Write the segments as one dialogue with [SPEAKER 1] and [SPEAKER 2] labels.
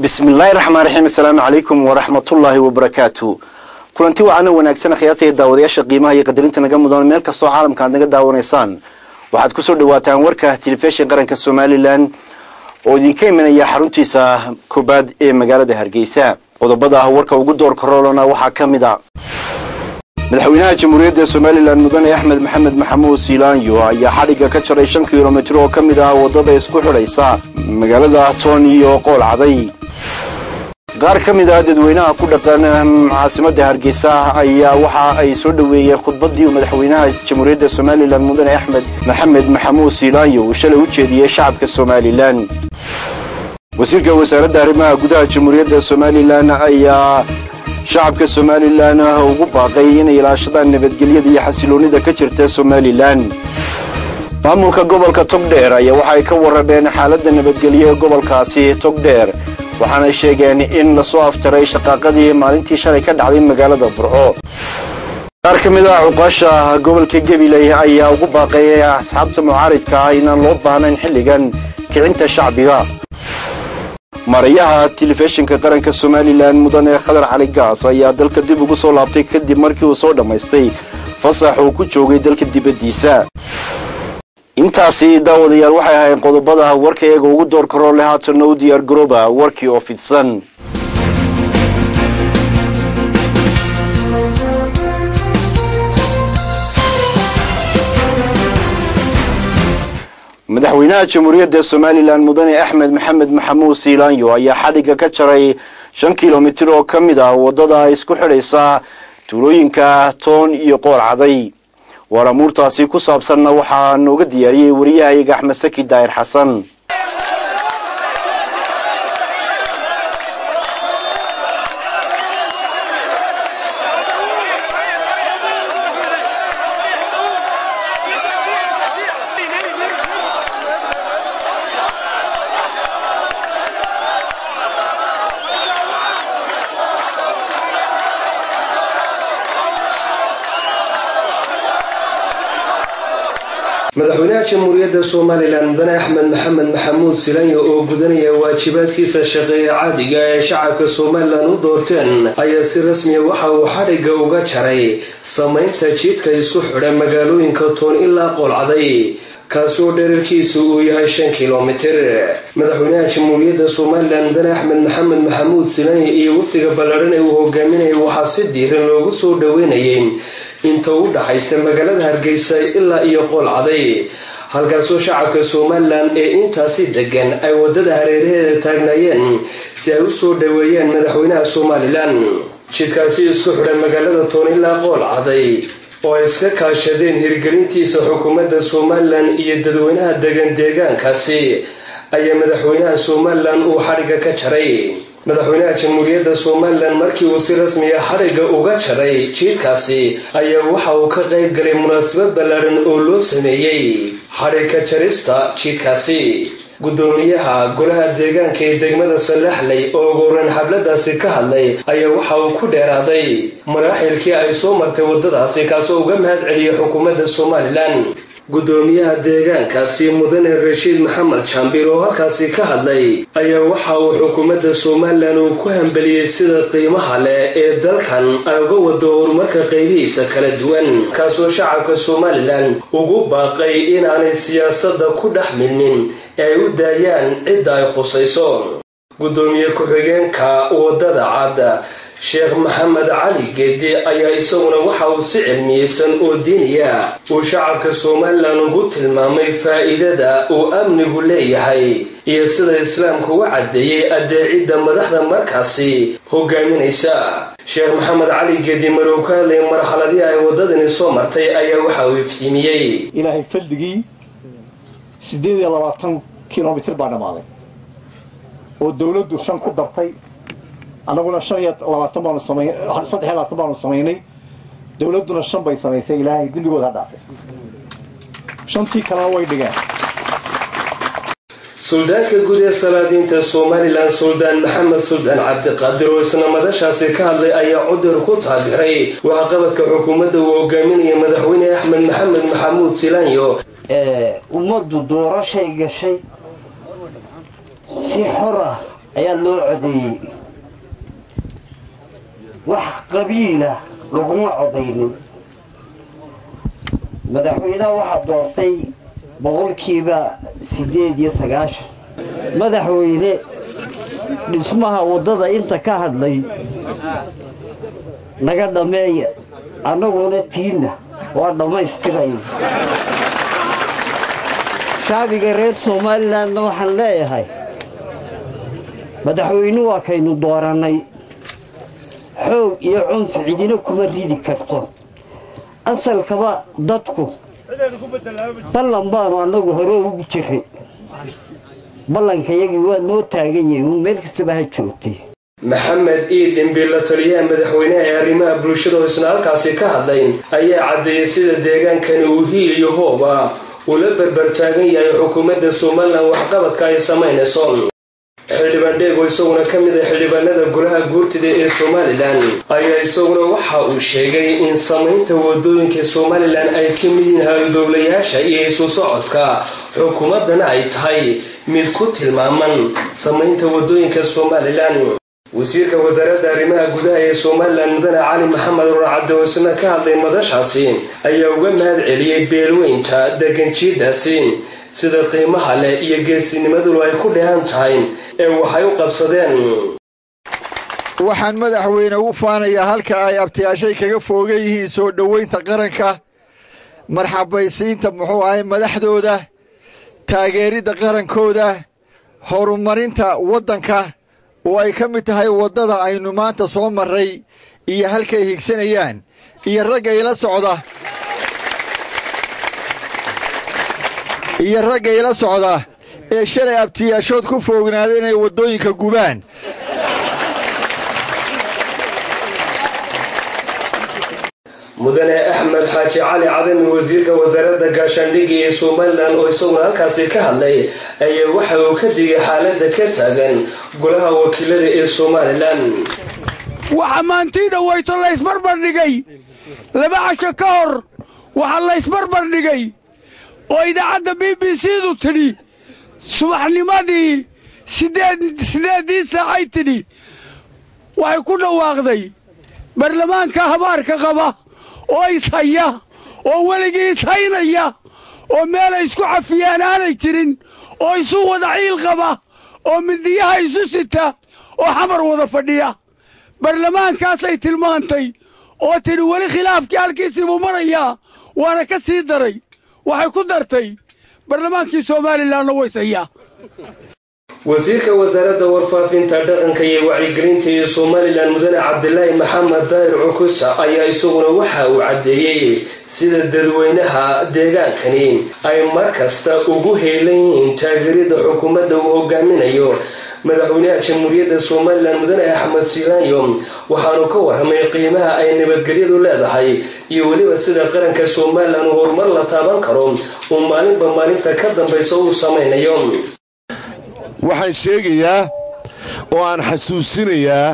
[SPEAKER 1] bismillaahi raxmaan raxiim assalaamu calaykum waraxmatullaahi wabarakaatu kulanti wacana wanaagsan khiyaarta iyo daawadayaasha qiimaha iyo qadarinta naga mudan meel kastoo caalamka aad naga daawanaysaan waxaad kusoo dhawaataan warka telefishin qaranka somalilan oo idinka imanaya xaruntiisa koobaad ee magaalada hargeysa qodobada ah warka ugu door karoolana waxaa ka mid a madaxweynaha jamhuuriyadda somalilan mudane axmed maxamed maxamuud siilaanyo ayaa xadhigga ka jaray shan kilomitir oo ka mid ah waddada isku xidhaysa magaalada toon iyo qool caday qaar ka mid ah dadweynaha ku dhaqan caasimada hargeysa ayaa waxa ay soo dhoweeyeen khudbadii madaxweynaha jamhuuriyadda somalilan mudane axmed maxamed maxamuud siilaanyo uu shalay u jeediyey shacabka somalilan wasiirka wasaaradda arrimaha gudaha jamhuuriyadda somalilan ayaa shacabka somalilan ugu baaqay inay ilaashadaan nabadgelyada iyo xasiloonida ka jirta somalilan maamulka gobolka togdheer ayaa waxa ay ka warrameen xaaladda nabadgelyo ee gobolkaasi togdheer waxaana sheegeen in lasoo aftaray shaqaaqadii maalintii shalay ka dhacday magaalada burco qaar ka mid ah cuqaasha gobolka gabiley ayaa ugu baaqeeyay asxaabta mucaaridka ah inaan loo baahnayn xilligan kicinta shacbiga marayaha telefishinka qaranka somalilan mudane khadar cali gaas ayaa dalka dib ugu soo laabtay kadib markii uu soo dhammaystay fasax uu ku joogay dalka dibaddiisa intaasi daawadayaal waxay ahayn qodobada warka iyaga ugu door karoo leh haatanna u diyaar garooba warkii oo fidsan madaxweynaha jamhuuriyadda somalilan mudane axmed maxamed maxamuud siilaanyo ayaa xadhigga ka jaray shan kilomitir oo ka mid ah waddada isku xidhaysa tuulooyinka toon iyo qool caday waar amuurtaasi ku saabsanna waxaa nooga diyaariyey wariyahayaga axmed saki daahir xasan
[SPEAKER 2] madaxweynaha jamhuuriyadda somalilan mudane axmed maxamed maxamuud silanyo oo gudanaya waajibaadkiisa shaqeeya caadiga ee shacabka somalilan u doorteen ayaa si rasmiya waxa uu xadhigga uga jaray samaynta jidka isku xidha magaalooyinka toon ilaa qoolcaday kaasi oo dherarkiisu uu yahay shan kilomitir madaxweynaha jamhuuriyadda somalilan mudane axmed maxamed maxamuud silanyo iyo wafdiga ballaadhan ee uu hogaaminayay waxaa si diiran loogu soo dhoweynayay inta u dhaxaysa magaalada hargeysa ilaa iyo qool caday halkaasoo shacabka somalilan ee intaasi degan ay wadada hareeraheeda taagnaayeen si ay u soo dhoweeyaan madaxweynaha somalilan jidkaasi isku xidha magaalada toon ilaa qool caday oo ay iska kaashadeen hirgelintiisa xukuumadda somalilan iyo dadweynaha degan deegaankaasi ayaa madaxweynaha somalilan uu xadhigga ka jaray madaxweynaha jamhuuriyadda somalilan markii uu si rasmiya xadhigga uga jaray jiidkaasi ayaa waxa uu ka qayb galay munaasabad ballaadhan oo loo sameeyey xadhigka jarista jiidkaasi guddoomiyaha golaha deegaanka ee degmada salaxley oo uguhoreyn xabladaasi ka hadlay ayaa waxa uu ku dheeraaday maraaxilkii ay soo martay waddadaasi kaasoo uga mahad celiyay xukuumadda somalilan guddoomiyaha deegaankaasi mudane rashiid maxamed jaambiir oo halkaasi ka hadlay ayaa waxa uu xukuumadda somalilan uu ku hambeliyey sida qiimaha leh ee dalkan ay uga wado horumarka qaybihiisa kala duwan kaasoo shacabka somalilan ugu baaqay inaanay siyaasadda ku dhex milmin ee ay u daayaan cidda ay khusayso guddoomiye ku-xigeenka waddada cad sheekh maxamed cali geedi ayaa isaguna waxa uu si cilmiyeysan oo diiniya uu shacabka somalilan ugu tilmaamay faa'iidada uu amnigu leeyahay iyo sida islaamku u caddeeyey addeecidda madaxda markaasi hogaaminaysa sheekh maxamed cali geedi marow ka hadlay marxaladii ay waddadani soo martay ayaa waxa uu iftiimiyey
[SPEAKER 3] ilaahay faldigii siddeed iyo labaatan kilomitir baa dhammaaday oo dowladdu shan ku dartay annaguna shan iyo labaatan baanu samay saddex iyo labaatan baanu samaynay dowladduna shan bay samaysay ilaahay dembigooda ha dhaafay shantii kalena way dhigeen
[SPEAKER 2] suldaanka guud ee salaadiinta somalilan suldaan maxamed suldaan cabdiqaadir oo isna madashaasi ka hadlay ayaa cudur ku taageeray waxqabadka xukuumadda uu hogaaminaya madaxweyne axmed maxamed maxamuud silaanyo
[SPEAKER 4] ummaddu doorashay gashay si xor ah ayaa loo codeeyey wax qabiila laguma codaynin madaxweynaha waxaa doortay boqolkiiba siddeed iyo sagaashan madaxweyne dhismaha waddada inta ka hadlay naga dhammeeya annaguna tiinna waa dhammaystirayna shacbiga reer somalilanna waxaan leeyahay madaxweyne waa kaynu doorannay xoog iyo cunfi cidina kuma ridi karto asalkaba dadku ballan baanu annagu hore ugu jiray ballankayagii waa noo taagan yahay uun meel kastaba ha joogtay
[SPEAKER 2] maxamed ii dhimbi la taliyaha madaxweynaha ee arrimaha bulshada oo isna halkaasi ka hadlay ayaa caddeeyey sida deegaankani uu hiil iyo hooba ula berbertaagan yahay xukuumadda somalilan waxqabadka ay samaynayso xildhibaan dheego isaguna ka mid ah xildhibaanada golaha guurtida ee somalilan ayaa isaguna waxa uu sheegay in samaynta wadooyinka somalilan ay ka mid yihiin haldowlayaasha iyo isu socodka xukuumaddana ay tahay mid ku tilmaaman samaynta wadooyinka somalilan wasiirka wasaaradda arrimaha gudaha ee somalilan mudane cali maxamed rurcadde oo isna ka hadlay madashaasi ayaa uga mahad celiyey beelweynta deganjiidaasi sida qiimaha leh iyo geesinimadulu ay ku dheehan tahay ee waxay u qabsadeen
[SPEAKER 5] waxaan madaxweyne ugu faanayaa halka ay abtiyaashay kaga foogan yihiin soo dhoweynta qaranka marxabaysiinta muxuu ahay madaxdooda taageeridda qarankooda horumarinta waddanka oo ay ka mid tahay waddada aynu maanta soo marray iyo halkay higsanayaan iyo ragga ila socda iyo ragga ila socda ee shalay abtiyaashood ku foognaada inay waddooyinka gubaan
[SPEAKER 2] mudane axmed xaaji cali cadami wasiirka wasaaradda gaashaandhigga ee somalilan oo isaguna halkaasi ka hadlay ayaa waxa uu ka digay xaaladda ka taagan golaha wakiilada ee somalilan
[SPEAKER 6] waxa maantii dhowayto laysbarbardhigay laba casho ka hor waxaa laysbarbardhigay oo idaacadda b b c-du tidhi subaxnimadii sideeddii saacay tidhi waxay ku dhawaaqday baarlamaanka habaarka qaba oo ishaya oo weligii ishaynaya oo meelay isku cafiyaan aanay jirin oo isu wada ciil qaba oo midiyaha isu sita oo xamar wada fadhiya baarlamaankaasay tilmaantay oo tidhi weli khilaafkii halkiisii buu marayaa waana ka sii daray waxay ku dartay baarlamaankii somalilanna wayshayaa
[SPEAKER 2] wasiirka wasaaradda warfaafinta dhaqanka iyo wacyigelinta ee somalilan mudane cabdilaahi maxamed daahir cukusa ayaa isaguna waxa uu caddeeyey sida dadweynaha deegaankani ay mar kasta ugu heelan yihiin taageerida xukuumadda uu hogaaminayo madaxweynaha jamhuuriyadda somalilan mudane axmed silaanyo waxaanu ka warramay qiimaha ay nabadgelyadu leedahay iyo weliba sida qaranka somalilan uu horumar la taaban karo uu maalinba maalinta ka dambaysa uu samaynayo
[SPEAKER 7] waxaan sheegayaa oo aan xasuusinayaa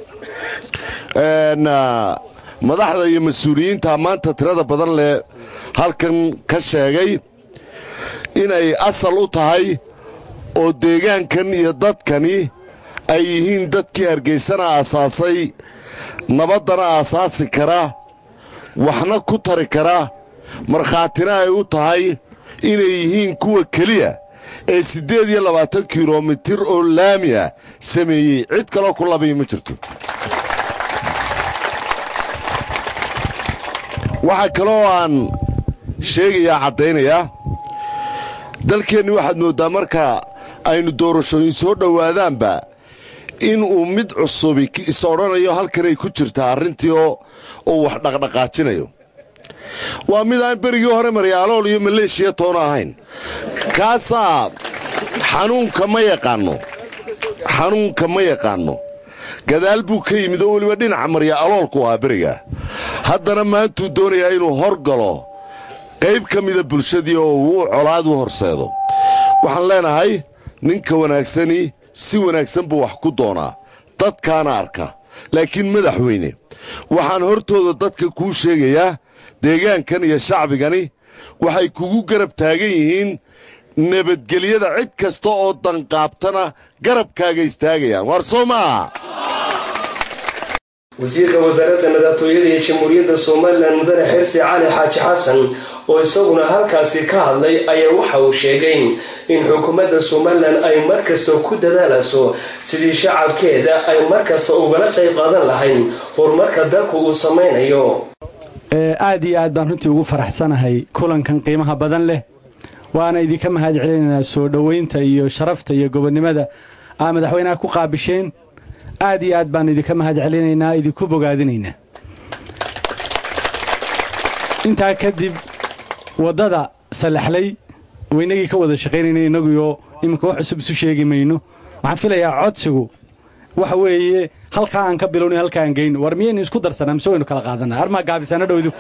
[SPEAKER 7] madaxda iyo mas-uuliyiinta maanta tirada badan leh halkan ka sheegay inay asal u tahay oo deegaankan iyo dadkani ay yihiin dadkii hargaysana aasaasay nabaddana aasaasi kara waxna ku tari kara markhaatina ay u tahay inay yihiin kuwa keliya ee siddeed iyo labaatan kilomitir oo laami ah sameeyey cid kaloo ku labiya ma jirto waxaa kaloo aan sheegayaa caddaynayaa dalkeenni waxaad mooddaa marka aynu doorashooyin soo dhowaadaanba in uu mid cusubi is odhanayo halkanay ku jirtaa arrintii oo uu wax dhaqdhaqaajinayo waa mid aan berigii hore maryaalool iyo maleeshiya toona ahayn kaasaa xanuunka ma yaqaanno xanuunka ma yaqaanno gadaal buu ka yimid oo weliba dhinaca marya aloolku ahaa beriga haddana maantuu doonayaa inuu horgalo qayb ka mida bulshadii oo uu colaad u horseedo waxaan leenahay ninka wanaagsani si wanaagsan buu wax ku doonaa dadkaana arka laakiin madaxweyne waxaan hortooda dadka kuu sheegayaa deegaankan iyo shacbigani waxay kugu garab taagan yihiin nabadgelyada cid kasta oo danqaabtana garabkaaga istaagayaan waar soo maaha
[SPEAKER 2] wasiirka wasaaradda madaxtooyada ee jamhuuriyadda somalilan mudane xirsi cali xaaji xasan oo isaguna halkaasi ka hadlay ayaa waxa uu sheegay in xukuumadda somalilan ay markasta ku dadaalayso sidii shacabkeeda ay markasta ugala qayb qaadan lahayn horumarka dalku uu samaynayo
[SPEAKER 8] aad iyo aad baan runtii ugu faraxsanahay kulankan qiimaha badan leh waana idinka mahad celinaynaa soo dhoweynta iyo sharafta iyo gobonnimada aa madaxweynaha ku qaabisheen aad iyo aad baannu idinka mahad celinaynaa idinku bogaadinaynaa intaa kadib waddada salaxlay waynagii ka wada shaqaynayna innaguyo iminka wax cusub isu sheegi mayno waxaan filayaa codsigu waxa weeye halkaa aan ka bilowna halkaa aan geyno war miyaynu isku darsanaa mise waynu kala qaadanaa armaa gaabisana dhowdu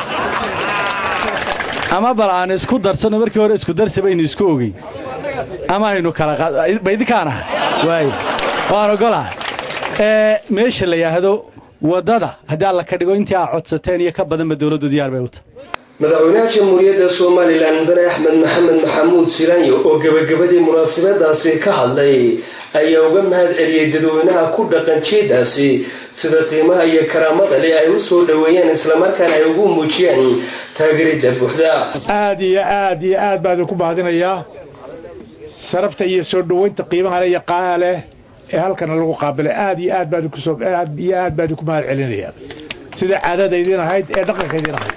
[SPEAKER 8] ama bal aan isku darsanno markii hore isku darsi baynu isku ogeyn ama aynu kala baydinkaana waay waan ogolaa ee meesha la yidhaahdo waddada haddii alla ka dhigo intii aa codsateen iyo ka badanba dowladdu diyaar bay u tahay
[SPEAKER 2] madaxweynaha jamhuuriyadda somalilan mudane axmed maxamed maxamuud silaanyo oo gebagabadii munaasabadaasi ka hadlay ayaa uga mahad celiyey dadweynaha ku dhaqan jeedaasi sida qiimaha iyo karaamada leh ay u soo dhoweeyeen islamarkaana ay ugu muujiyeen taageeridda buuxda
[SPEAKER 9] aad iyo aad iyo aad baan idinku mahadinayaa sharafta iyo soo dhoweynta qiimaha leh iyo qaaa leh ee halkana lagu qaabilay aad iyo aad baan idinku aad iyo aad baan idinku mahad celinayaa sida caadada idiin ahayd ee dhaqanka idiin ahayd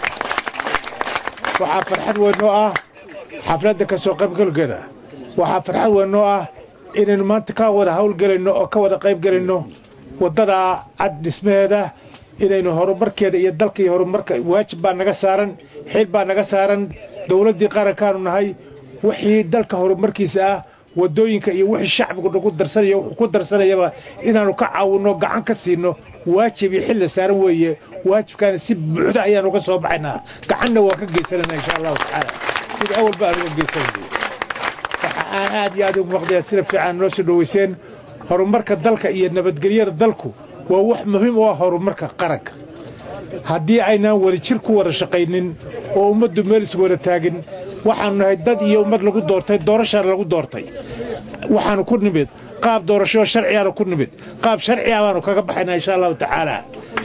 [SPEAKER 9] waxaa farxad weyn noo ah xafladda ka soo qaybgalkeeda waxaa farxad weyn noo ah inaynu maanta ka wada hawlgelayno oo ka wada qaybgelayno waddada cad dhismaheeda inaynu horumarkeeda iyo dalka iyo horumarka waajib baa naga saaran xil baa naga saaran dowladdii qarankaanu nahay wixii dalka horumarkiisa ah waddooyinka iyo wixii shacbigu nagu darsanayo wuxuu ku darsanayaba inaannu ka caawinno gacan ka siinno waajib iyo xilla saaran weeye waajibkaana si buuxda ayaanu uga soo baxaynaa gacanna waa ka geysananaa insha allahu tacaala sida awalba aan uga geysanay waxa aan aad iyo aad ugu maqdayaa sida fiican noo soo dhoweyseen horumarka dalka iyo nabadgelyada dalku waa wax muhiim u ah horumarka qaranka haddii aynaan wada jir ku wada shaqaynin oo ummaddu meel is wada taagin waxaanu nahay dad iyo ummad lagu doortay doorashaana lagu doortay waxaanu ku nimid qaab doorashoo sharcigaanu ku nimid qaab sharciga baanu kaga baxaynaa insha allahu tacaala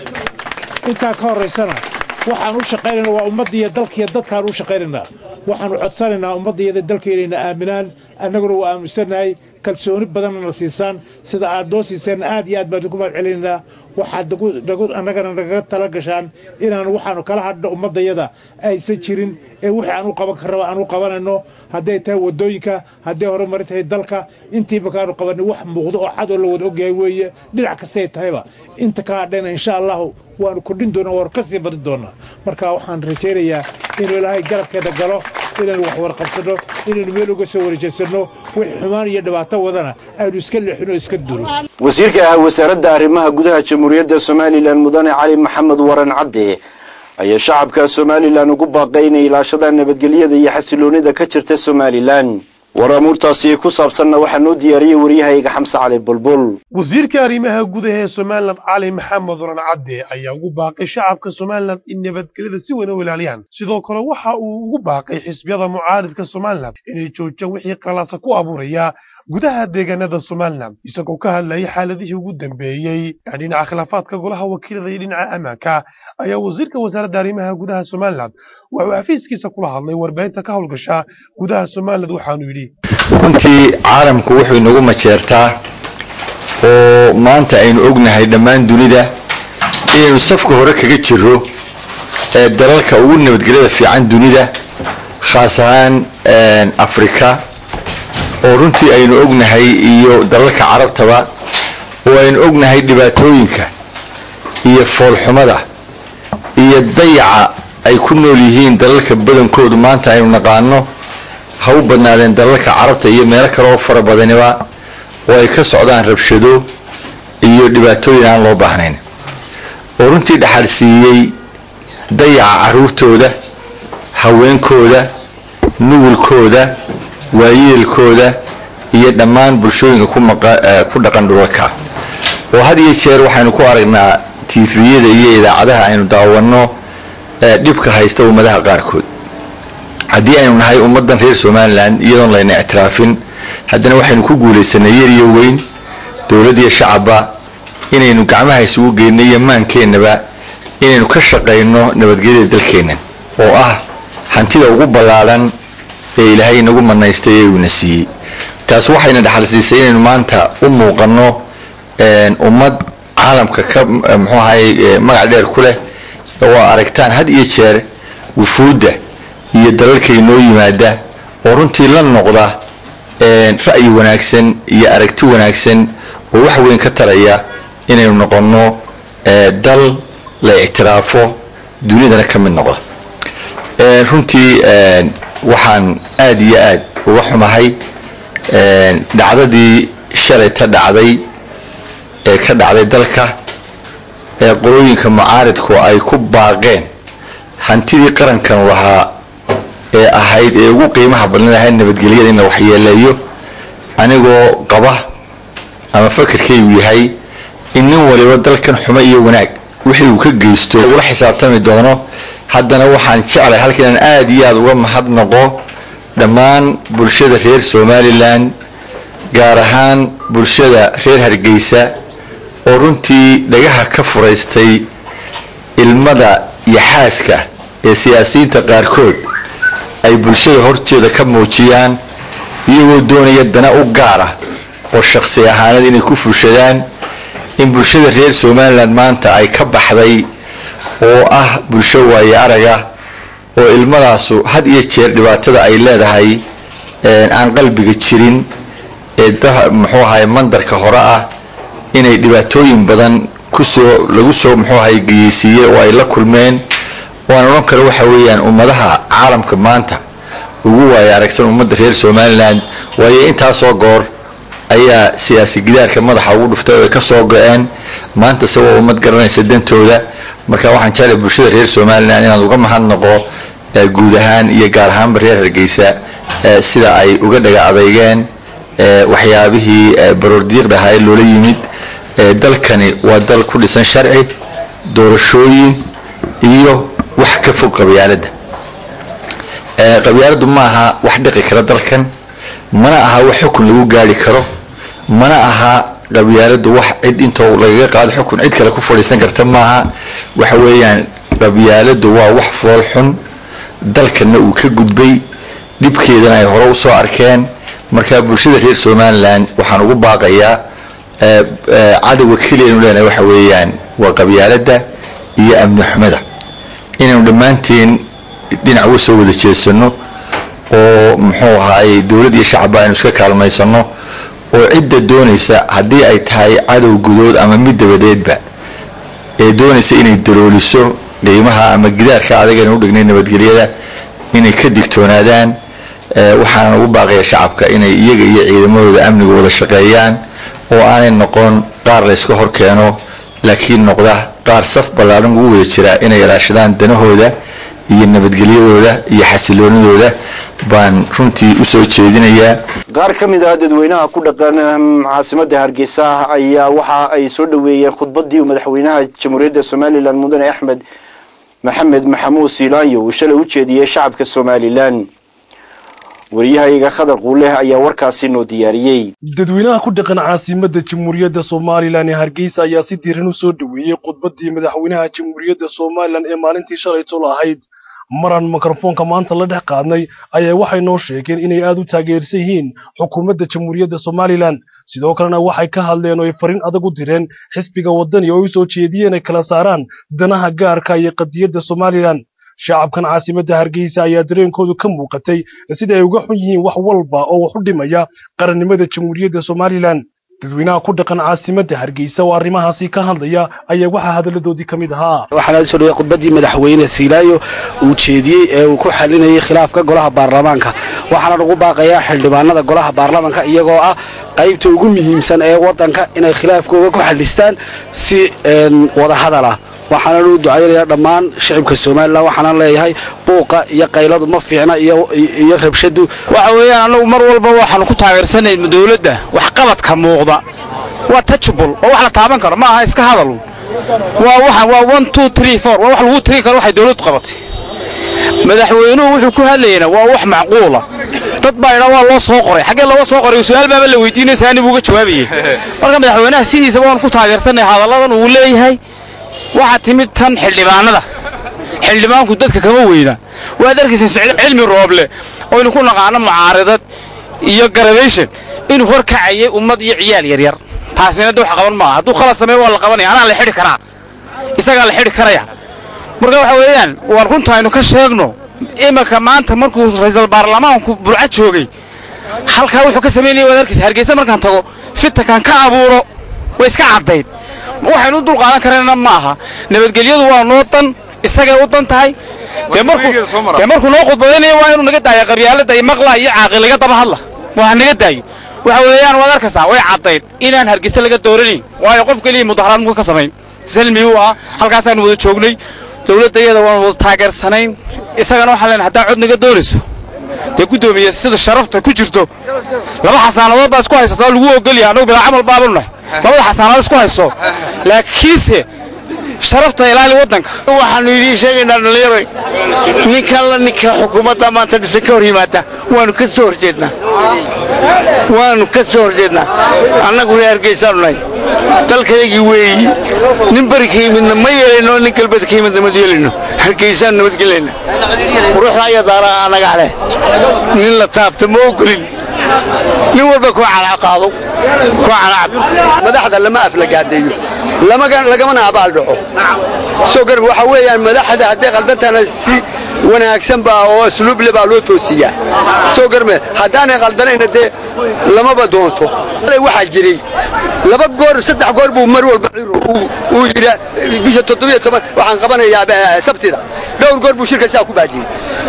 [SPEAKER 9] intaa ka horraysana waxaan u shaqaynaynaa waa ummadda iyo dalka iyo dadkaan u shaqaynaynaa waxaanu codsanaynaa ummadda iyo dalka inayna aaminaan annaguna waa aaminsannahay kalsooni badanna na siisaan sida aad noo siiseen aad iyo aad baan idinku mahad celinaynaa waxaad annagana nagaga tala gashaan inaanu waxaanu kala hadhno ummaddayada aysan jirin ee wixii aan u qaban karraba aan u qabanayno hadday tahay waddooyinka hadday horumari tahay dalka intiiba kaanu qabanay wax muuqdo oo cad oo la wada ogyahay weeye dhinac kastay tahayba inta ka hadhayna insha allahu waanu kordhin doonaa waanu ka sii badin doonaa marka waxaan rajaynayaa inuu ilaahay garabkeeda galo inaynu wax warqabsanno inaynu meel uga soo wareejaysanno wix xumaan iyo dhibaato wadana aynu iska leexino iska duro
[SPEAKER 1] wasiirka ah wasaaradda arrimaha gudaha jamhuuriyadda somalilan mudane cali maxamed waran cadde ayaa shacabka somalilan ugu baaqay inay ilaashadaan nabadgelyada iyo xasiloonida ka jirta somalilan war amuurtaasi ku saabsanna waxaa noo diyaariyey waryahayga xamse cali bulbul
[SPEAKER 10] wasiirka arrimaha gudaha ee somalilan cali maxamed waran cadde ayaa ugu baaqay shacabka somalilan in nabadgelyada si weyn u ilaaliyaan sidoo kale waxa uu ugu baaqay xisbiyada mucaaridka somalilan inay joojiyaan wixii qalaasa ku abuuraya gudaha deegaanada somalilan isagoo ka hadlayay xaaladihii ugu dambeeyey ee dhinaca khilaafaadka golaha wakiilada iyo dhinaca ammaanka ayaa wasiirka wasaaradda arrimaha gudaha somalilan wuxuu xafiiskiisa kula hadlay warbaahinta ka howlgasha gudaha somalilan waxaanu yidhi
[SPEAKER 11] runtii caalamku wuxuu inagu majeertaa oo maanta aynu ognahay dhammaan dunida inaynu safka hore kaga jiro ee dalalka ugu nabadgelyada fiican dunida khaas ahaan afrika oo runtii aynu ognahay iyo dalalka carabtaba oo aynu ognahay dhibaatooyinka iyo foolxumada iyo dayaca ay ku nool yihiin dalalka badankoodu maanta aynu naqaano ha u badnaadeen dalalka carabta iyo meelo kale oo fara badaniba oo ay ka socdaan rabshado iyo dhibaatooyin aan loo baahnayn oo runtii dhaxal siiyey dayaca caruurtooda haweenkooda nugulkooda waayeelkooda iyo dhammaan bulshooyinka ku dhaqan dhulalka oo had iyo jeer waxaynu ku aragnaa tiifiyada iyo idaacadaha aynu daawanno dhibka haysta ummadaha qaarkood haddii aynu nahay ummaddan reer somalilan iyadoon layna ictiraafin haddana waxaynu ku guulaysanay yar iyo weyn dowladd iyo shacabba inaynu gacmaha isugu geyno iyo maankeenaba inaynu ka shaqayno nabadgelyada dalkeenna oo ah hantida ugu ballaadhan ee ilaahay inagu manaystay ee uuna siiyey taas waxayna dhaxal siisay inaynu maanta u muuqanno ummad caalamka ka muxuu ahay magac dheer ku leh oo aragtaan had iyo jeer wufuudda iyo dalalka inoo yimaada oo runtii la noqda ra'yi wanaagsan iyo aragti wanaagsan oo wax weyn ka taraya inaynu noqonno dal la ictiraafo dunidana ka mid noqda runtii waxaan aada iyo aad uga xumahay dhacdadii shalay ta dhacday ee ka dhacday dalka ee qolooyinka mucaaridku ay ku baaqeen hantidii qarankan lahaa ee ahayd ee ugu qiimaha badnan ahayd nabadgelyada in la waxyeeleeyo anigoo qaba ama fakarkaygu yahay in nin waliba dalkan xumo iyo wanaag wixii uu ka geysto ula xisaabtami doono haddana waxaan jeclay halka inaan aada iyo aada uga mahadnaqo dhammaan bulshada reer somalilan gaar ahaan bulshada reer hargeysa oo runtii dhagaha ka furaystay ilmada iyo xaaska ee siyaasiyiinta qaarkood ay bulshada horteeda ka muujiyaan iyagoo doonaya dana u gaar ah oo shakhsi ahaaneed inay ku fushadaan in bulshada reer somalilan maanta ay ka baxday oo ah bulsho waaye araga oo ilmadaasu had iyo jeer dhibaatada ay leedahay aan qalbiga jirin ee muxuu ahay mandarka hore ah inay dhibaatooyin badan kusoo lagu soo muxuu ahay geyeysiiyey oo ay la kulmeen waan odhan kale waxa weeyaan ummadaha caalamka maanta ugu waaya aragsan ummadda reer somalilan waayo intaasoo goor ayaa siyaasi gidaarka madaxa ugu dhuftay oo ay ka soo go-een maanta se waa ummad garanaysa dantooda marka waxaan jeclay bulshada reer somalilan inaad uga mahadnaqo guud ahaan iyo gaar ahaanba reer hargeysa sida ay uga dhaga adeygeen waxyaabihii baroordiiqda ahaa ee loola yimid dalkani waa dal ku dhisan sharci doorashooyin iyo wax ka fog qabyaaladda qabyaaladdu ma aha wax dhiqi kara dalkan mana aha wax xukun lagu gaari karo mana aha qabyaaladdu wax cid intoo lagaga qaado xukun cid kale ku fadhiisan karta maaha waxa weeyaan qabyaaladdu waa wax fool xun dalkanna uu ka gudbay dhibkeedana ay hore usoo arkeen marka bulshada reer somalilan waxaan ugu baaqayaa cadowga keliyanu leenahay waxa weeyaan waa qabyaaladda iyo amni xumada inaynu dhammaanteen dhinac uga soo wada jeedsano oo muxuu ahaay dowladd iyo shacabba aynu iska kaalmaysano oo cidda doonaysa haddii ay tahay cadow gudood ama mid dabadeedba ee doonaysa inay dalooliso qiimaha ama gidaarka adagaynu u dhignay nabadgelyada inay ka digtoonaadaan waxaana ugu baaqaya shacabka inay iyaga iyo ciidamadooda amniga wada shaqeeyaan oo aanay noqon qaar layska hor keeno laakiin noqda qaar saf ballaadhan ugu wada jira inay ilaashadaan danahooda iyo nabadgelyadooda iyo xasiloonidooda baan runtii usoo jeedinayaa
[SPEAKER 1] qaar ka mid ah dadweynaha ku dhaqan caasimadda hargeysa ayaa waxa ay soo dhoweeyeen khudbadii uu madaxweynaha jamhuuriyadda somalilan mudane axmed maxamed maxamuud siilaanyo uu shalay u jeediyey shacabka somalilan wariyahayaga khadar quuleh ayaa warkaasi noo diyaariyey
[SPEAKER 10] dadweynaha ku dhaqan caasimadda jamhuuriyadda somalilan ee hargeysa ayaa si diiran u soo dhoweeyey khudbadii madaxweynaha jamhuuriyadda somalilan ee maalintii shalay tol ahayd maraan mikrofoonka maanta la dhex qaadnay ayaa waxay noo sheegeen inay aad u taageersan yihiin xukuumadda jamhuuriyadda somalilan sidoo kalena waxay ka hadleen oo ay fariin adag u direen xisbiga waddani oo ay u soo jeediyeen ay kala saaraan danaha gaarka iyo qadiyadda somalilan shacabkan caasimadda hargeysa ayaa dareenkoodu ka muuqatay sida ay uga xun yihiin wax walba oo wax u dhimaya qarannimada jamhuuriyadda somalilan dadweynaha ku dhaqan caasimadda hargeysa oo arrimahaasi ka hadlaya ayaa waxaa hadalladoodii ka mid ahaa
[SPEAKER 12] waxaana soo dhawey khudbadii madaxweyne siilaayo uu jeediyey ee uu ku xalinayay khilaafka golaha baarlamaanka waxaana ugu baaqayaa xildhibaanada golaha baarlamaanka iyagoo ah qaybta ugu muhiimsan ee waddanka inay khilaafkooga ku xalistaan si wadahadal ah waxaana u ducaynayaa dhammaan shicibka somalilan waxaana leeyahay buuqa iyo qayladu ma fiicna iyo rabshadu
[SPEAKER 13] waxa weeyaan annagu mar walba waxaanu ku taageersanayna dowladda waxqabadka muuqda waa tajubul oo wax la taaban karo ma aha iska hadal waa waxa waa one two three four waa wax lagu tiri karo waxay dowladdu qabatay madaxweynuhu wuxuu ku hadlayana waa wax macquula dad baa idhaa waa loo soo qoray xaggee looga soo qoray su-aal baaba la weydiinaysa ani buu uga jawaabayey marka madaxweynaha sidiisaba waan ku taageersanay hadalladan uu leeyahay waxaa timid tan xildhibaanada xildhibaanku dadka kama weyna waad arkaysa siciid cilmi rooble oynu ku naqaano mucaaridad iyo garabayshan inuu hor kacayay ummad iyo ciyaal yaryar taasina de wax qaban maaha hadduu khalad sameeyo waa la qabanaya anaa la xidhi karaa isagaa la xidhi karaya marka waxa weeyaan waan runta aynu ka sheegno iminka maanta markuu ra'iisul baarlamaanku burca joogay halkaa wuxuu ka samaynaya waad arkaysa hargeysa markaan tago fitankan ka abuuro way iska caddayd waxaynu u dulqaadan karayna ma aha nabadgelyadu waa noo dan isagay u dan tahay dee markuu dee markuu noo khudbadaynaya waa inuu naga daayo qabyaalada iyo maqlaa iyo caaqil laga daba hadla waa naga daayo waxa weeyaan waad arkaysaa way caddayd inaan hargeysa laga dooranayn waayo qof keliya mudaharaad muka ka samayn salmi uu ah halkaasaanu wada joognay dowladda iyada waan wada taageersanayn isagana waxaan leenahay haddaa cod naga doonayso dee guddoomiye sida sharafta ku jirto laba xasaanadood baa isku haysataa lagu ogolyahay annagu bilaa camal baabanu nahay labada xasaanadood isku hayso laakiinse sharafta ilaali waddanka
[SPEAKER 14] waxaanu idiin sheegaynaa dhallinyaroy ninkan la ninka xukuumadda maanta dhisan ka hor yimaada waanu ka soo horjeednaa waanu ka soo horjeednaa annagu reer hargeysaanu nahay dalkaygii weeyi nin beri ka yimidna ma yeelayno nin galbeed ka yimidna ma yeelayno hargeysaanu nabadgelayna ruuxda ayaa daara anaga leh nin la taabta ma ogolin nin walba ku calaqaado ku calacab
[SPEAKER 15] madaxda lama aflagaadeeyo lagamana abaal dhaco soo gar waxa weeyaan madaxda hadday qaldantana si wanaagsan baa oo asluub le baa loo toosiyaa soo garme haddaanay qaldanayna dee lamaba doonto waxaa jiray laba goor saddex goor buu mar walba uu yidhi bisha toddobiyo toban waxaan qabanayaa sabtida dhowr goor buu shirka saa ku baajiyey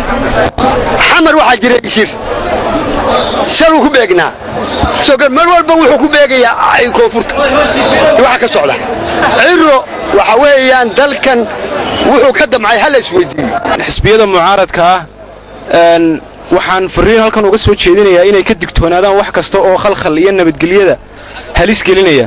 [SPEAKER 15] xamar waxaa jiray shir shaluu ku beegnaa soo gar mar walba wuxuu ku beegayaa koonfurta waxa ka socda ciro waxa weeyaan dalkan wuxuu ka damcay hala isweydiiyo
[SPEAKER 16] xisbiyada mucaaradka ah waxaan fariin halkan uga soo jeedinayaa inay ka digtoonaadaan wax kasta oo khalkhal iyo nabadgelyada halis gelinaya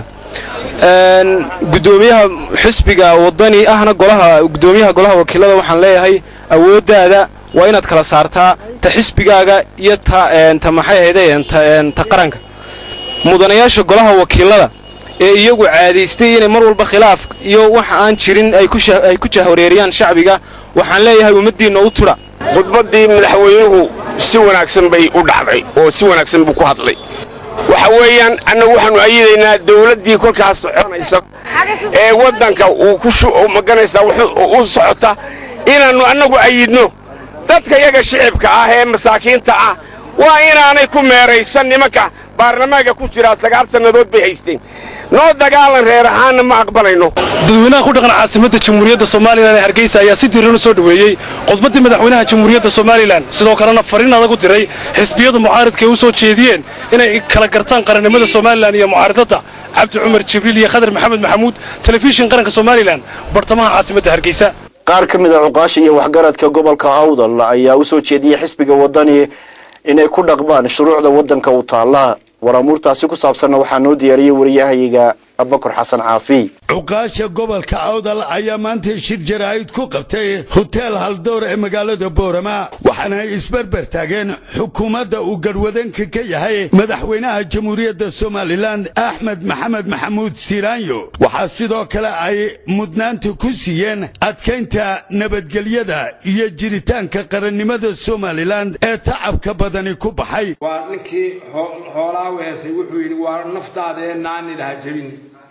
[SPEAKER 16] gudoomiyaha xisbiga wadani ahna golaha gudoomiyaha golaha wakiilada waxaan leeyahay awooddaada waa inaad kala saartaa ta xisbigaaga iyo ta ta maxay ahaydeen ta qaranka mudanayaasha golaha wakiilada ee iyagu caadaystay inay mar walba khilaaf iyo wax aan jirin ay ku jahwareeriyaan shacbiga waxaan leeyahay ummaddiinna u tudha
[SPEAKER 17] khudbaddii madaxweynuhu si wanaagsan bay u dhacday oo si wanaagsan buu ku hadlay waxa weeyaan annagu waxaannu ayidaynaa dawladdii kolkaas soconaysa ee waddanka uu ku maganaysaa u socota inaannu annagu ayidno dadka yaga shicibka ah ee masaakiinta ah waa inaanay ku meeraysan nimanka baarlamaanka ku jiraa sagaal sannadood bay haysteen noo dagaalan reer ahaanna ma aqbalayno
[SPEAKER 18] dadweynaha ku dhaqan caasimadda jamhuuriyadda somalilan ee hargeysa ayaa si diiran u soo dhoweeyey khudbaddii madaxweynaha jamhuuriyadda somalilan sidoo kalena fariin adag u diray xisbiyada mucaaridka ay u soo jeediyeen inay kala gartaan qarannimada somalilan iyo mucaaridadda cabdi cumar jibriil iyo khadar maxamed maxamuud telefishin qaranka somalilan bartamaha caasimadda hargeysa
[SPEAKER 1] qaar ka mid a cuqaasha iyo waxgaradka gobolka awdal ayaa u soo jeediyey xisbiga waddani inay ku dhaqmaan shuruucda waddanka u taalla waramuurtaasi ku saabsanna waxaa noo diyaariyey wariyahayaga abakar xasan caafi
[SPEAKER 19] cuqaasha gobolka awdal ayaa maanta shir jaraa'id ku qabtay hoteel haldoor ee magaalada boorama waxaana ay isberber taageen xukuumadda uu garhwadanka ka yahay madaxweynaha jamhuuriyadda somalilan axmed maxamed maxamuud siiraanyo waxaa sidoo kale ay mudnaanta ku siiyeen adkaynta nabadgelyada iyo jiritaanka qarannimada somalilan ee tacabka badani ku baxay
[SPEAKER 20] waa ninkii hoolaa weesay wuxuu yidhi waa naftaadee naanida ha jebin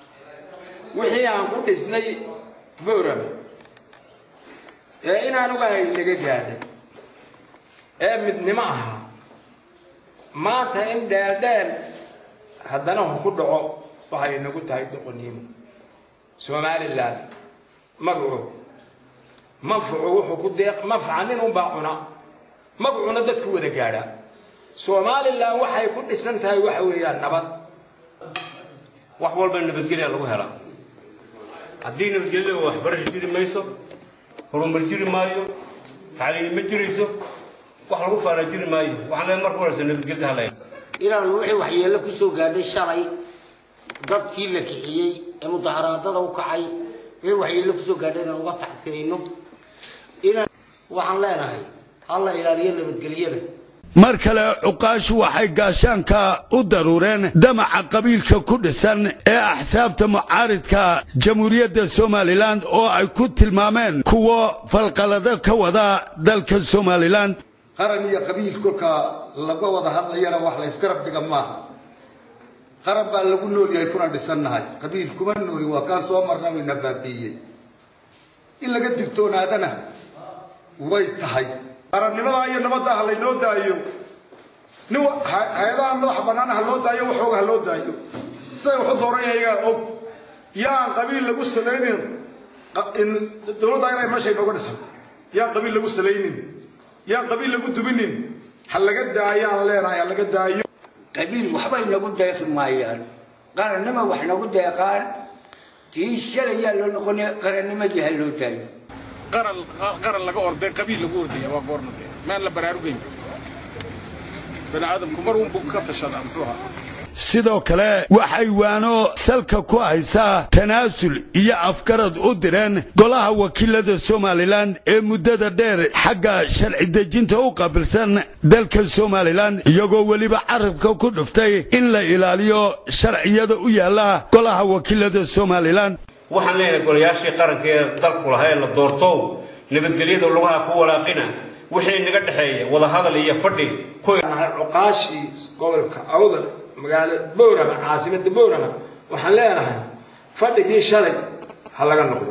[SPEAKER 20] wixii aan ku dhisnay boorama ee inaan ugahay naga gaadhay ee midnimo ahaa maanta in dheeldheel haddana hu ku dhaco waxay nagu tahay doqoniimo somalilan magacu manfucu wuxuu ku deeq manfaca nin unbaa cuna magacuna dadku wada gaadhaa somalilan waxay ku dhisan tahay waxa weeyaan nabad
[SPEAKER 21] wax walba nabadgelya lagu helaa haddii nabadgelyada waxbarasho jiri mayso horumar jiri maayo tacliini ma jirayso wax lagu faanaa jiri maayo waxaan leeyahay marka horeysa nabadgelyada halaya
[SPEAKER 22] inaanu wixii waxyeello ku soo gaadhay shalay dadkii la kiciyey ee mudaharaadada u kacay wixii waxyeello ku soo gaadhay inaan uga tacsirayno inaan waxaan leenahay alla ilaaliyo nabadgelyada
[SPEAKER 19] mar kale cuqaashu waxay gaashaanka u daruureen damaca qabiilka ku dhisan ee axsaabta mucaaridka jamhuuriyadda somalilan oo ay ku tilmaameen kuwo falqalado ka wada dalka somalilan
[SPEAKER 3] qaran iyo qabiil kolkaa laga wada hadlayana wax la ysgarab dhiga maaha qaran baa lagu nool yahay kuna dhisannahay qabiil kuma nooli waa kaan soo marna wayna baabiiyey in laga digtoonaadana way tahay
[SPEAKER 4] qarannimada iyo nabadda ha laynoo daayo nin hay-adaha madaxa bannaan ha loo daayo waxooga ha loo daayo siday waxu dooran ayagaa og yaan qabiil lagu salaynin dowladda inay meesha inooga dhisan yaan qabiil lagu salaynin yaan qabiil lagu dubinin ha laga daayaan leenahay ha laga daayo
[SPEAKER 22] qabiil waxbay nagu deeqi maayaan qarannimo wax nagu deeqaan tii shalayaa loo noqonaya qarannimadii ha loo daayo
[SPEAKER 23] qaran qaran laga orday qabiil lagu ordaya waa goorma dee maan la baraarugayn bani aadamku mar uun buu ka tashadaa muxuu ahaa
[SPEAKER 19] sidoo kale waxay waano salka ku haysaa tanaasul iyo afgarad u direen golaha wakiilada somalilan ee muddada dheer xagga sharci dejinta u qaabilsan dalka somalilan iyagoo weliba carabka ku dhuftay in la ilaaliyo sharciyada u yaalla golaha wakiilada somalilan
[SPEAKER 21] waxaan leenahay golayaashii qaranka ee dalku lahaa ee la doortow nabadgelyada lugaha ku walaaqina wixii naga dhexeeya wadahadal iyo fadhi
[SPEAKER 20] cuqaashii gobolka awdal magaalada boorama caasimada boorama waxaan leenahay fadhigii shalay ha laga noqdo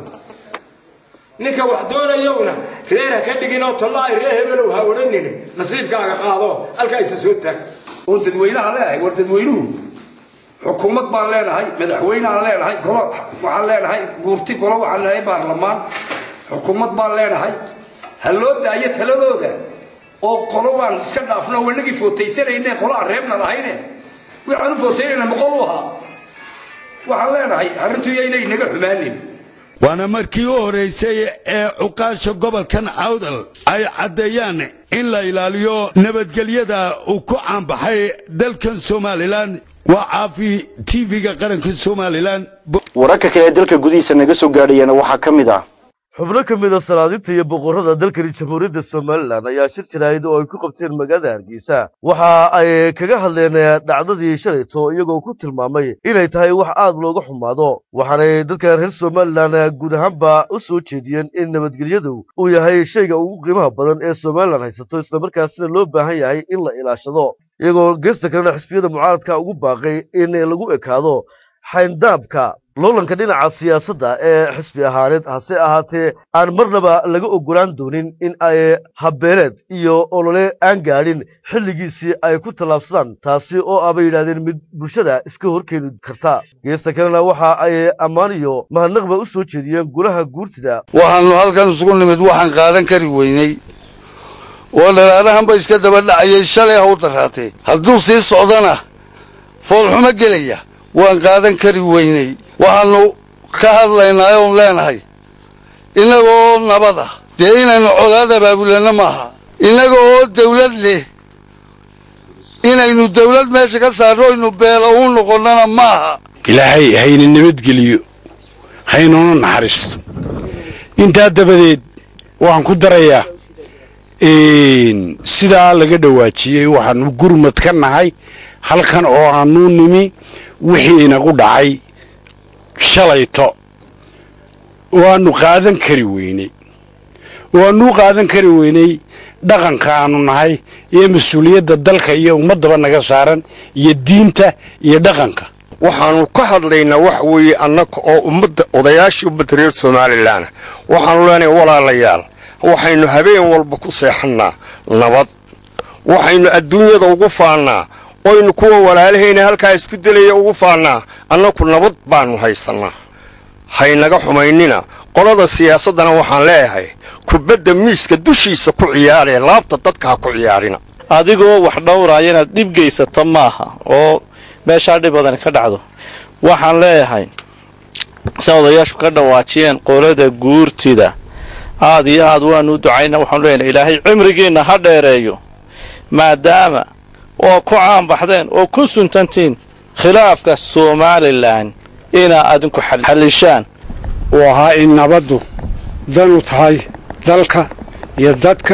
[SPEAKER 20] ninka wax doonayowna reer ha ka dhigin oo tallaahi reer hebelow ha odhanin nasiibkaaga qaado halkaa isa soo taag oon dadweynaha leedahay war dadweynuhu xukuumad baan leenahay madaxweyneaan leenahay golo waxaan leenahay guurti golo waxaan leenahay baarlamaan xukuumad baan leenahay ha loo daayo taladooda oo qolo waan iska dhaafno wanagii footaysanayne qolo aan reebna lahayne waxaan u footaynayna boqol u ahaa waxaan leenahay arrintu yaynay naga xumaanin
[SPEAKER 19] waana markii u horeysay ee cuqaasha gobolkan awdal ay caddeeyaan in la ilaaliyo nabadgelyada uu ku caanbaxay dalkan somalilan waa caafi tv-ga qaranka somalilan
[SPEAKER 1] wararka kale ee dalka gudihiisa naga soo gaadhayana waxaa ka mid ah
[SPEAKER 24] xubno ka mid a salaadinta iyo boqorrada dalkani jamhuuriyadda somalilan ayaa shir jaraahid oo ay ku qabteen magaalada hargeysa waxa ay kaga hadleen dhacdadii shalayto iyagoo ku tilmaamay inay tahay wax aad looga xumaado waxaanay dadka reer somalilan guud ahaanba u soo jeediyeen in nabadgelyadu uu yahay shayga ugu qiimaha badan ee somalilan haysato islamarkaasina loo baahan yahay in la ilaashado iyagoo geesta kalena xisbiyada mucaaradka ugu baaqay in lagu ekaado xayndaabka loolanka dhinaca siyaasadda ee xisbi ahaaneed hase ahaatee aan marnaba laga ogolaan doonin in ay habbeeleed iyo olole aan gaadhin xilligiisii ay ku tallaabsadaan taasi oo ah bay yidhahdeen mid bulshada iska horkeeni karta geesta kalena waxa ay ammaan iyo mahadnaqba u soo jeediyeen golaha guurtida
[SPEAKER 14] waxaannu halkan isugu nimid waxaan qaadan kari weynay oo dhalaalahanba iska daba dhacayay shalay ha u daraatee hadduu sii socdana foolxumo gelaya waan qaadan kari weynay waxaannu ka hadlaynaa oon leenahay innagoo nabad ah dee inaynu colaad abaabulanno maaha innaga oo dawlad leh inaynu dawlad meesha ka saarno aynu beelo u noqonnana maaha
[SPEAKER 25] ilaahay hayna nabadgeliyo haynuna naxariisto intaa dabadeed waxaan ku darayaa sidaa laga dhawaajiyey waxaanu gurmad ka nahay halkan oo aanu nimi wixii inagu dhacay shalayto waanu qaadan kari weynay waanuu qaadan kari weynay dhaqanka aanu nahay iyo mas-uuliyadda dalka iyo ummaddaba naga saaran iyo diinta iyo dhaqanka
[SPEAKER 17] waxaanu ka hadlaynaa wax weeye annaga oo ummadda odayaashii ummadda reer somalilan waxaanu leenahay walaalayaal waxaynu habeen walba ku seexannaa nabad waxaynu adduunyada ugu faannaa oynu kuwa walaalahayna halkaa isku dilaya ugu faannaa annaku nabad baannu haysannaa haynaga xumaynina qolada siyaasaddana waxaan leeyahay kubadda miiska dushiisa ku ciyaaree laabta dadka ha ku ciyaarina
[SPEAKER 26] adigoo wax dhowraaya inaad dhib geysato maaha oo meeshaa dhib badan ka dhacdo waxaan leeyahay sa odayaashu ka dhawaajiyeen qolada guurtida aad iyo aad waanu u ducayna waxaanu leenahay ilaahay cimrigiinna ha dheereeyo maadaama oo ku caanbaxdeen oo ku suntantiin khilaafka somalilan inaa adinku xallishaan
[SPEAKER 27] uu ahaa in nabaddu danu tahay dalka iyo dadka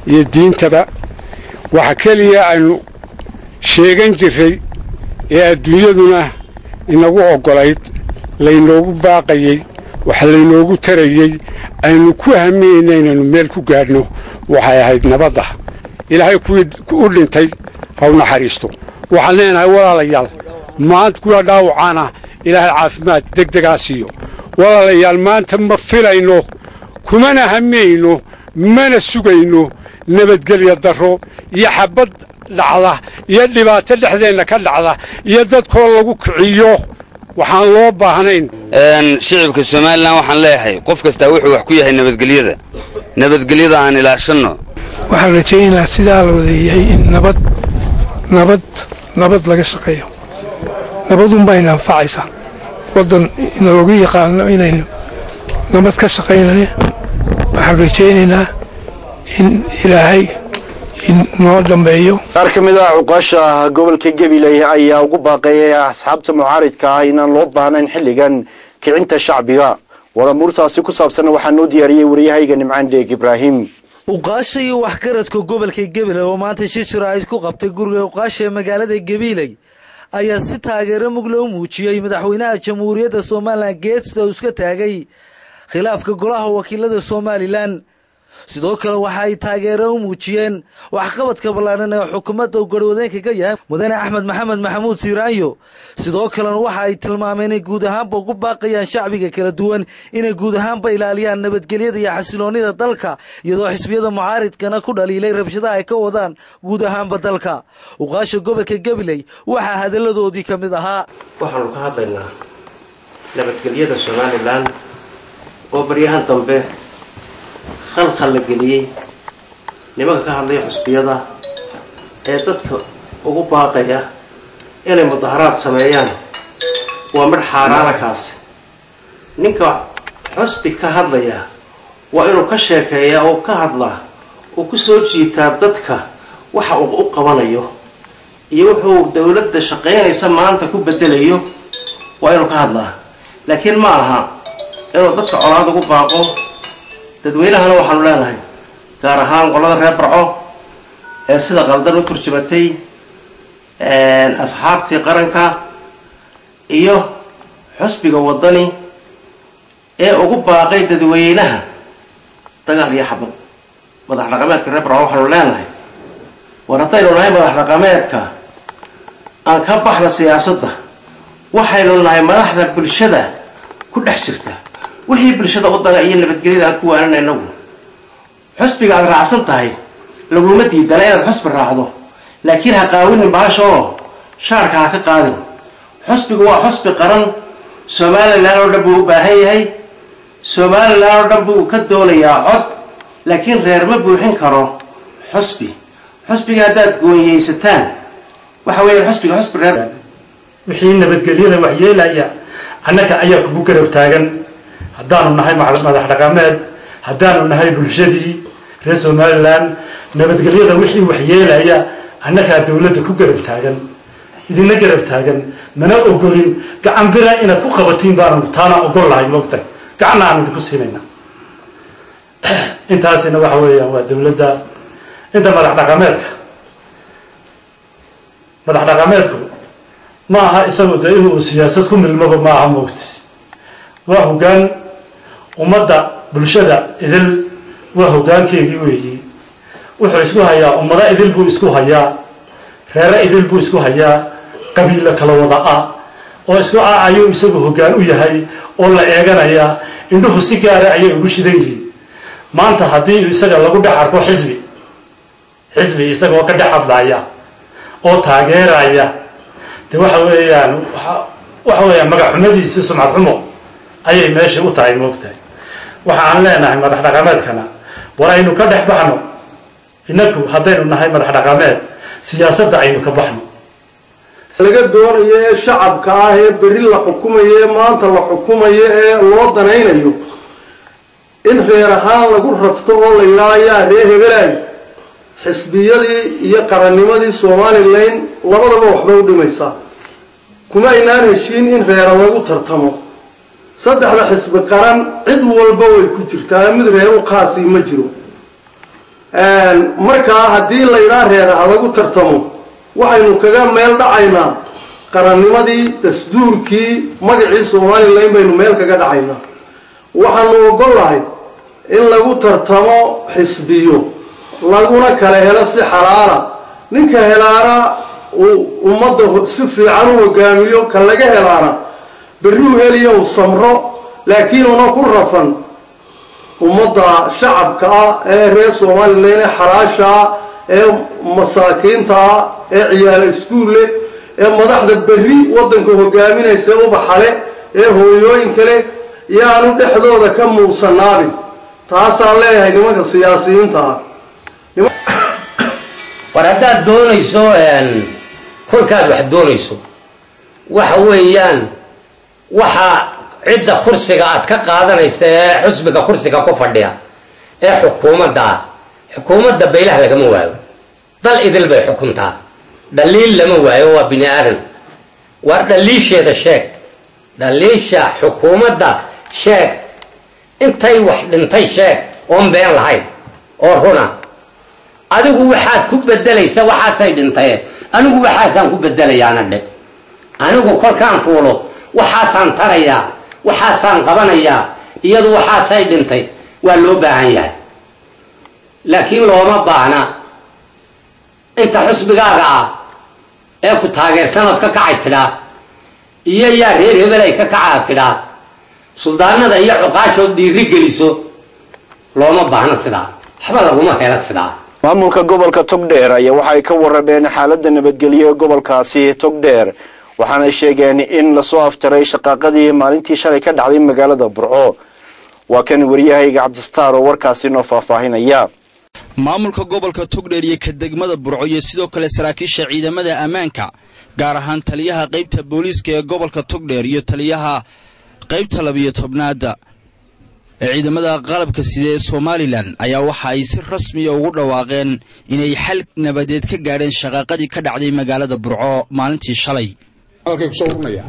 [SPEAKER 25] iyo diintaba waxa keliya aynu sheegan jirray ee adduunyaduna inagu oggolayd laynoogu baaqayey wax laynoogu tarayey aynu ku haminayna inaynu meel ku gaadhno waxay ahayd nabadda ilaahay kuwii u dhintay ha u naxariisto waxaan leenahay walaalayaal maanta kuwa dhaawacaana ilaahay caafimaad deg degaa siiyo walaalayaal maanta ma filayno kumana hamayno mana sugayno nabadgelya darro iyo xabad dhacda iyo dhibaato dhexdeenna ka dhacda iyo dadkoo lagu kiciyo waxaan loo baahnayn
[SPEAKER 2] shicibka somalilan waxaan leeyahay qof kastaa wuxuu wax ku yahay nabadgelyada nabadgelyada aan ilaashanno
[SPEAKER 5] waxaan rajaynayaa sidaa la wadeeyahay in nabad nabad nabad laga shaqeeyo nabadunbayna anfacaysaa waddan inaloogu yaqaano inaynu nabad ka shaqaynaya waxaan rajaynaynaa in ilaahay inoo dhammeeyo
[SPEAKER 1] qaar ka mid ah cuqaasha gobolka gabiley ayaa ugu baaqeeyay asxaabta mucaaridka ah inaan loo baahnayn xilligan kicinta shacbiga waramuurtaasi ku saabsanna waxaa noo diyaariyey waryahayga nimcaan dheeg ibraahim
[SPEAKER 6] uqaasha iyo waxgaradka gobolka gabiley oo maanta shir shiraahid ku qabtay guriga uqaasha ee magaalada gabiley ayaa si taageero mugle u muujiyey madaxweynaha jamhuuriyadda somalilan geedsta uu iska taagay khilaafka golaha wakiilada somalilan sidoo kale waxa ay taageero u muujiyeen waxqabadka ballaadhan ee xukuumadda uu garwadeenka ka yahay mudane axmed maxamed maxamuud siiraanyo sidoo kalena waxa ay tilmaameen inay guud ahaanba ugu baaqayaan shacbiga kala duwan inay guud ahaanba ilaaliyaan nabadgelyada iyo xasiloonnida dalka iyadoo xisbiyada mucaaridkana ku dhaliilay rabshadaha ay ka wadaan guud ahaanba dalka uqaasha gobolka gabiley waxaa hadalladoodii ka mid ahaa
[SPEAKER 7] waxaanu ka hadlaynaa nabadgelyada somalilan oo baryahan dambe khalkhal la geliyey nimanka ka hadlaya xusbiyada ee dadka ugu baaqaya inay mudaharaad sameeyaan waa midh xaaraana kaasi ninka xusbi ka hadlaya waa inuu ka sheekeeyaa oo ka hadlaa uu ku soo jiitaa dadka waxa uu u qabanayo iyo wuxuu dowladda shaqaynaysa maanta ku bedelayo waa inuu ka hadlaa laakiin ma aha inuu dadka colaad ugu baaqo dadweynahana waxaanu leenahay gaar ahaan qolada reer barco ee sida qaldan u turjumatay asxaabtii qaranka iyo xusbiga waddani ee ugu baaqay dadweynaha dagaal iyo xabad madax dhaqameedka reer barco waxaanu leenahay war haddaynu nahay madax dhaqameedka aan ka baxna siyaasadda waxaynu nahay madaxda bulshada ku dhex jirta wixii bulshada u daga iyo nabadgelyada aan ku waanan inagu xusbiga aad raacsan tahay laguma diidana inaad xusbi raacdo laakiin ha qaawinin bahasha oo shaarka ha ka qaadin xusbigu waa xusbi qaran somalilan oo dhan buu u baahan yahay somalilan oo dhan buu ka doonayaa cod laakiin reer ma buuxin karo xusbi xusbiga haddaad goonyeysataan waxa weeye xusbiga xusbi reer
[SPEAKER 8] wixii nabadgelyada waxyeelaya annaga ayaa kugu garab taagan haddaanu nahay madax dhaqameed haddaanu nahay bulshadii reer somalilan nabadgelyada wixii waxyeelaya annagaa dowladda ku garab taagan idina garab taagan mana ogolin gacan bira inaad ku qabatiin baanu taana ogol lahay moogtahay gacanna aanu idinku siinayna intaasina waxa weeyaan waa dowladda inta madax dhaqameedka madax dhaqameedku ma aha isagu dee inuu siyaasad ku milmoba ma aha moogta waa hoggaan ummadda bulshada idil waa hoggaankeegii weeyi wuxuu isku hayaa ummado idil buu isku hayaa reere idil buu isku hayaa qabiilo kala wada ah oo isku ah ayuu isagu hoggaan u yahay oo la eeganaya indhuhu si gaara ayay ugu shidan yihiin maanta haddii isaga lagu dhex arko xisbi xisbi isagoo ka dhex hadlaya oo taageeraya de waxa weeyaan waxa weeyaan magac xumadiisi sumcad xumo ayay meesha u tahay moogtahay waxa aan leenahay madax dhaqameedkana war aynu ka dhex baxno inaku haddaynu nahay madax dhaqameed siyaasadda aynu ka baxno
[SPEAKER 9] laga doonayo ee shacabka ah ee berri la xukumayo ee maanta la xukumayo ee loo danaynayo in reer ahaan lagu rafto oo la yidhaha yaa ree hebelaay xisbiyadii iyo qarannimadii somalilan labadaba waxbay u dhimaysaa kuma aynaan heshiin in reera lagu tartamo saddexda xisbi qaran cid walba way ku jirtaa mid reer u qaasi ma jiro markaa haddii laydhaa reer ha lagu tartamo waxaynu kaga meel dhacaynaa qarannimadii dasduurkii magacii somalilan baynu meel kaga dhacaynaa waxaanu ogollahay in lagu tartamo xisbiyo laguna kala helo si xalaala ninka helaana uu ummadda si fiican u hogaamiyo ka laga helaana berri u heliya uu samro laakiin una ku rafan ummadda shacabka ah ee reer somalilan ee xalaasha ah ee masaakiinta ah ee ciyaalo iskuulle ee madaxda berri waddanka hogaaminaysa ubaxale ee hooyooyinka leh yaanu dhexdooda ka muugsanaabin taasaan leeyahay nimanka siyaasiyiinta ah
[SPEAKER 10] war haddaad doonayso kolkaad wax doonayso waxa weeyaan waxa cidda kursiga aad ka qaadanaysa ee xusbiga kursiga ku fadhiya ee xukuumadda ah xukuumadda baylaha lagama waayo dal idil bay xukuntaa dhaliil lama waayo waa bini aadan war dhaliisheeda sheeg dhaliisha xukuumadda sheeg intay wax dhintay sheeg oon been lahayn oo runa adigu waxaad ku bedelaysa waxaasay dhintaye anigu waxaasaan ku bedelayaana dhe anigu kolkaan fuulo waxaasaan tarayaa waxaasaan qabanayaa iyadu waxaasay dhintay waa loo baahan yahay laakiin looma baahna inta xusbigaaga ah ee ku taageersanood ka kacay tidhaa iyo yaa reer hebel ay ka kacaa tidhaa suldaanada iyo cuqaashood dhiiri geliso looma baahna sidaa waxba laguma helo sidaa
[SPEAKER 1] maamulka gobolka togdheer ayaa waxay ka warrameen xaaladda nabadgelyo ee gobolkaasi togdheer waxaanay sheegeen in lasoo afjaray shaqaaqadii maalintii shalay ka dhacday magaalada burco waa kan waryahayga cabdistaar oo warkaasi noo faahfaahinaya
[SPEAKER 11] maamulka gobolka togdheer iyo ka degmada burco iyo sidoo kale saraakiisha ciidamada ammaanka gaar ahaan taliyaha qaybta booliiska ee gobolka togdheer iyo taliyaha qaybta labiyo tobnaada ee ciidamada qalabka sida ee somalilan ayaa waxa ay si rasmiya ugu dhawaaqeen inay xal nabadeed ka gaadheen shaqaaqadii ka dhacday magaalada burco maalintii shalay
[SPEAKER 23] hadalkay kusoo urunaya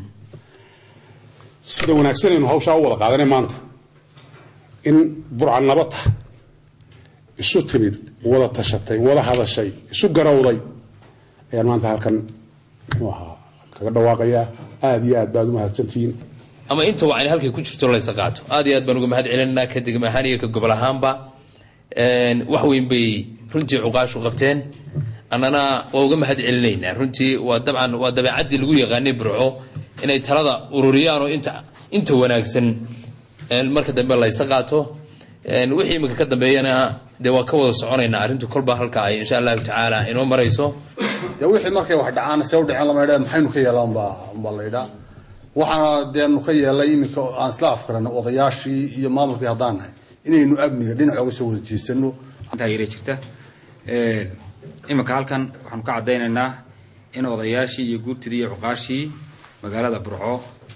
[SPEAKER 23] sida wanaagsanaynu hawshaa u wada qaadanay maanta in burca nabad tah isu timid wada tashatay wada hadashay isu garowday ayaan maanta halkan muxuu ahaa kaga dhawaaqayaa aada iyo aad baad u mahadsantihiin
[SPEAKER 12] ama inta wacni halkay ku jirto laysa qaato aad iyo aad baan uga mahad celinanaa ka degma ahaan iyo ka gobol ahaanba wax weyn bay runtii cuqaashu qabteen annana waa uga mahad celinaynaa runtii waa dabcan waa dabeecaddii lagu yaqaanay burco inay talada ururiyaan oo inta inta wanaagsan marka dambe laysa qaato wixii imika ka dambeeyana dee waa ka wada soconaynaa arrintu kolba halka ay insha allahu tacaala inoo marayso
[SPEAKER 13] dee wixii markay wax dhacaan see u dhaceen lama idhaa maxaynu ka yeelaan baa baa la yidhaa waxaana deenu ka yeelay iminka aan isla afkarano odayaashii iyo maamulkii haddaan nahay inaynu amniga dhinac oga soo wada jeesano
[SPEAKER 15] taageera jirta iminka halkan waxaanu ka caddaynaynaa in odayaashii iyo guurtidii iyo cuqaashii magaalada burco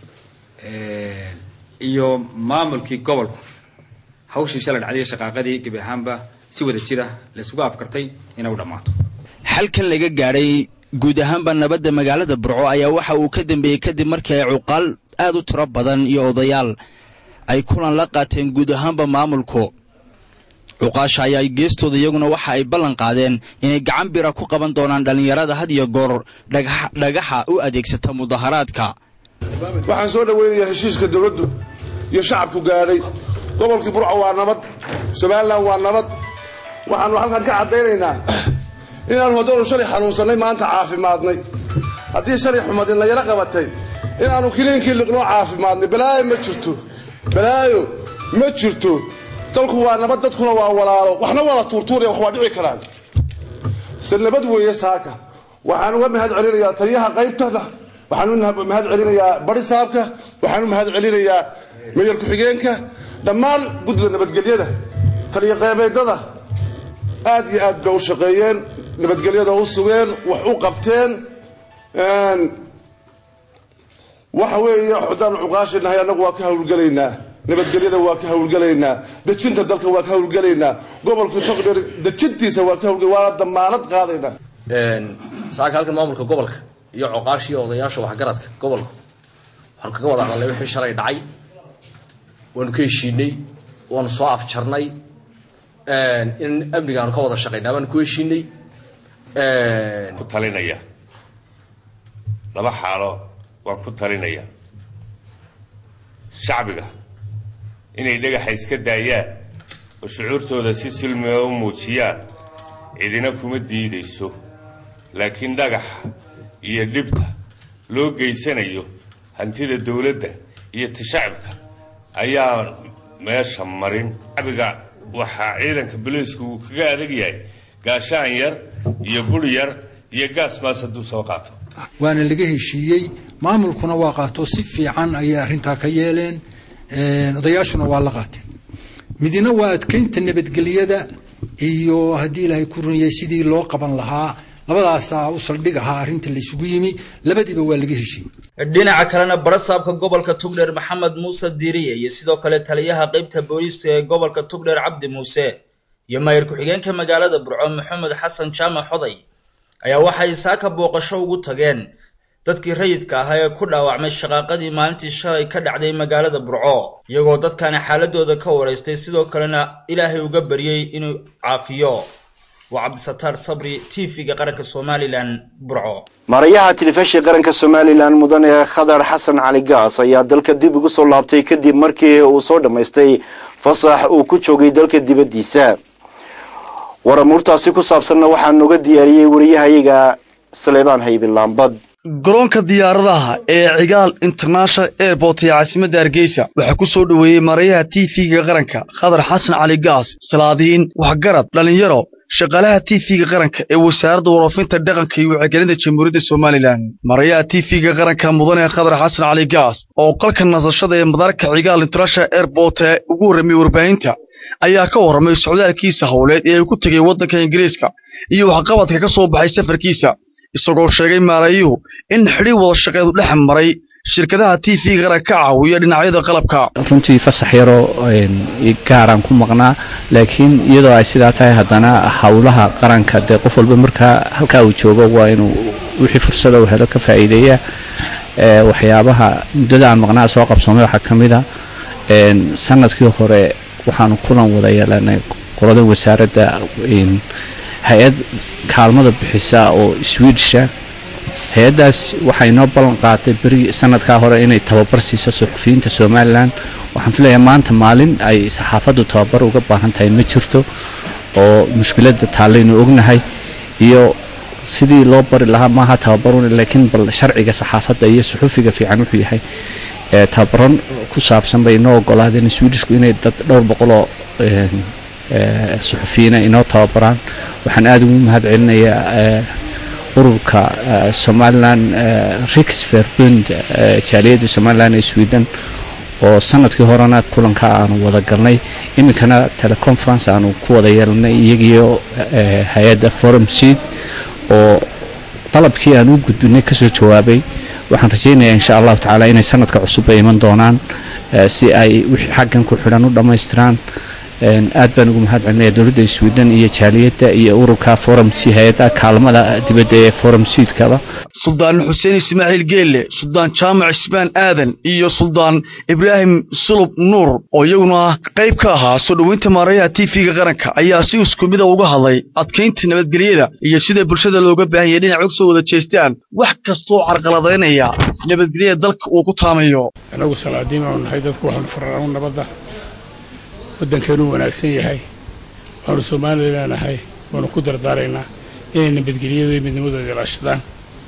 [SPEAKER 15] iyo maamulkii gobolku hawshii shalay dhacday shaqaaqadii gebi ahaanba si wada jira laysugu afkartay inay u dhammaato
[SPEAKER 11] xalkan laga gaadhay guud ahaanba nabadda magaalada burco ayaa waxa uu ka dambeeyey kadib markii ay cuqaal aad u tiro badan iyo odayaal ay kulan la qaateen guud ahaanba maamulku cuqaasha ayaa geestooda iyaguna waxa ay ballan qaadeen inay gacan bira ku qaban doonaan dhallinyarada had iyo goor dhagaxa u adeegsata mudaharaadka
[SPEAKER 16] waxaan soo dhoweynayaa heshiiska dowladdu iyo shacabku gaadhay gobolkii burco waa nabad somalilan waa nabad waxaanu halkan ka caddaynaynaa inaanu haddanu shalay xanuunsannay maanta caafimaadnay haddii shalay xumadin layala qabatay inaanu kiliinkii liqnoo caafimaadnay balaayo ma jirto balaayo ma jirto dalku waa nabad dadkuna waa walaalo waxna wada tuurtuuraya wax waa dhici karaan se nabad weeye saaka waxaan uga mahad celinayaa taliyaha qaybtana waxaan u mahad celinayaa bari saabka waxaan u mahad celinayaa mayor ku-xigeenka dhammaan guddiga nabadgelyada taliya qeybeedada aad iyo aad bay u shaqeeyeen nabadgelyada u sugeen wax u qabteen waxa weeye xudaan cuqaashinahay annagu waa ka hawlgelaynaa nabadgelyada waa ka hawlgelaynaa dejinta dalka waa ka hawlgelaynaa gobolka togdheer dejintiisa waa ka hawlgel waana damaanad qaadaynaa
[SPEAKER 27] saaka halkan maamulka gobolka iyo coqaashii odayaasha waxgaradka gobolka waxaanu kaga wada hadalnay wixii shalay dhacay waanu ka heshiinay waanu soo afjarnay in amniga aanu ka wada shaqayna baan ku heshiinay
[SPEAKER 3] ku talinaya laba xaalo waan ku talinaya shacbiga inay dhagaxa iska daayaan oo shucuurtooda si silmiga u muujiyaan cidina kuma diidayso laakiin dhagaxa iyo dhibta loo geysanayo hantida dowladda iyo ta shacabka ayaa meesha marin shacbiga waxaa ciidanka booliisku uu kaga adag yahay gaashaan yar iyo buri yar iyo gaas maas hadduu soo qaato
[SPEAKER 4] waana laga heshiiyey maamulkuna waa qaato si fiican ayay arrintaa ka yeeleen odayaashuna waa la qaateen midina waa adkeynta nabadgelyada iyo haddii ilaahay ku runyay sidii loo qaban lahaa labadaasaa u saldhig ahaa arrinta laysugu yimi labadiiba waa laga heshiiyey
[SPEAKER 18] dhinaca kalena barasaabka gobolka tugdheer maxamed muuse diiriye iyo sidoo kale taliyaha qeybta booliiska ee gobolka tugdheer cabdi muuse iyo maayir ku-xigeenka magaalada burco maxamed xasan jaamac xoday ayaa waxay saaka booqasho ugu tageen dadkii rayidka ahaa ee ku dhaawacmay shaqaaqadii maalintii shalay ka dhacday magaalada burco iyagoo dadkana xaaladooda ka waraystay sidoo kalena ilaahay uga baryey inuu caafiyo waa cabdisataar sabri t v-ga qaranka somalilan burco
[SPEAKER 1] maarayaha telefishinka qaranka somalilan mudane khadar xasan cali gaas ayaa dalka dib ugu soo laabtay kadib markii uu soo dhammaystay fasax uu ku joogay dalka dibaddiisa waramuurtaasi ku saabsanna waxaa nooga diyaariyey wariyahayaga saleebaan haybi laambad
[SPEAKER 19] garoonka diyaaradaha ee cigaal international airport ee caasimadda hargeysa waxaa ku soo dhoweeyey maarayaha t v-ga qaranka khadar xasan cali gaas salaadiin waxgarad dhallinyaro shaqaalaha t v-ga qaranka ee wasaaradda waroofinta dhaqanka iyo wacyigelinta jamhuuriyadda somalilan maarayaha t v-ga qaranka mudane khadar xasan cali gaas oo qalka nasashada ee madaarka cigaal international airport ee ugu horreemiyey warbaahinta ayaa ka warramay socdaalkiisa howleed ee uu ku tegay waddanka ingiriiska iyo waxqabadka ka soo baxay safarkiisa isagoo sheegay maarayuhu in xidhi wada shaqeedu dhex maray shirkadaha t v qaranka ka caawiya dhinacyada qalabka
[SPEAKER 20] runtii fasax yaroo gaaraan ku maqnaa laakiin iyadoo ay sidaa tahay haddana howlaha qaranka dee qof walba markaa halkaa uu joogo waa inuu wixii fursada uu helo ka faa'iideeya waxyaabaha muddada aan maqnaa soo qabsoomay waxaa ka mid a sanadkii hore waxaanu kulan wada yeelanay qolada wasaaradda hay-ad kaalmada bixisa oo swedisha hay-addaas waxay noo ballan qaatay beri sanadkaa hore inay tababar siiso suxufiyiinta somalilan waxaan filayaa maanta maalin ay saxaafaddu tababar uga baahan tahay ma jirto oo mushkiladda taallaynu ognahay iyo sidii loo bari lahaa maaha tababarun laakiin bal sharciga saxaafadda iyo suxufiga fiican wuxuu yahay tababaran ku saabsan bay inoo ogolaadeen swedishku inay dad dhowr boqoloo suxufiyiina inoo tababaraan waxaan aada ugu mahad celinayaa ururka somalilan rixverbund jaaliyadda somalilan ee sweden oo sanadkii horena kulanka aanu wada galnay iminkana teleconference aanu ku wada yeelanay iyagiyo hay-adda forum seed oo dalabkii aan u gudbinay kasoo jawaabay waxaan rajaynayaa insha allahu tacaala inay sanadka cusub ay iman doonaan si ay wixii xaggan ku xidhan u dhammaystiraan aad baan ugu mahad celinaya dowladda sweden iyo jaaliyadda iyo ururka forum c hay-adda kaalmada dibadda ee forum seedkaba
[SPEAKER 19] suldaan xuseen ismaaciil geelle suldaan jaamac ismaan aadan iyo suldaan ibraahim sulub nuur oo iyaguna qayb ka ahaa soo dhoweynta maarayaha t v-ga qaranka ayaa si isku mida uga hadlay adkaynta nabadgelyada iyo sida bulshada looga baahan yahay dhinac og soo wada jeestaan wax kastoo carqaladaynaya nabadgelyada dalka uu ku taamayo
[SPEAKER 25] anagu salaadiin aanu nahay dadku waxaanu fararaanu nabadda waddankeenuu wanaagsan yahay waanu somalilan nahay waanu ku dardaaraynaa inay nabadgelyadu iyo midnimadooda ilaashadaan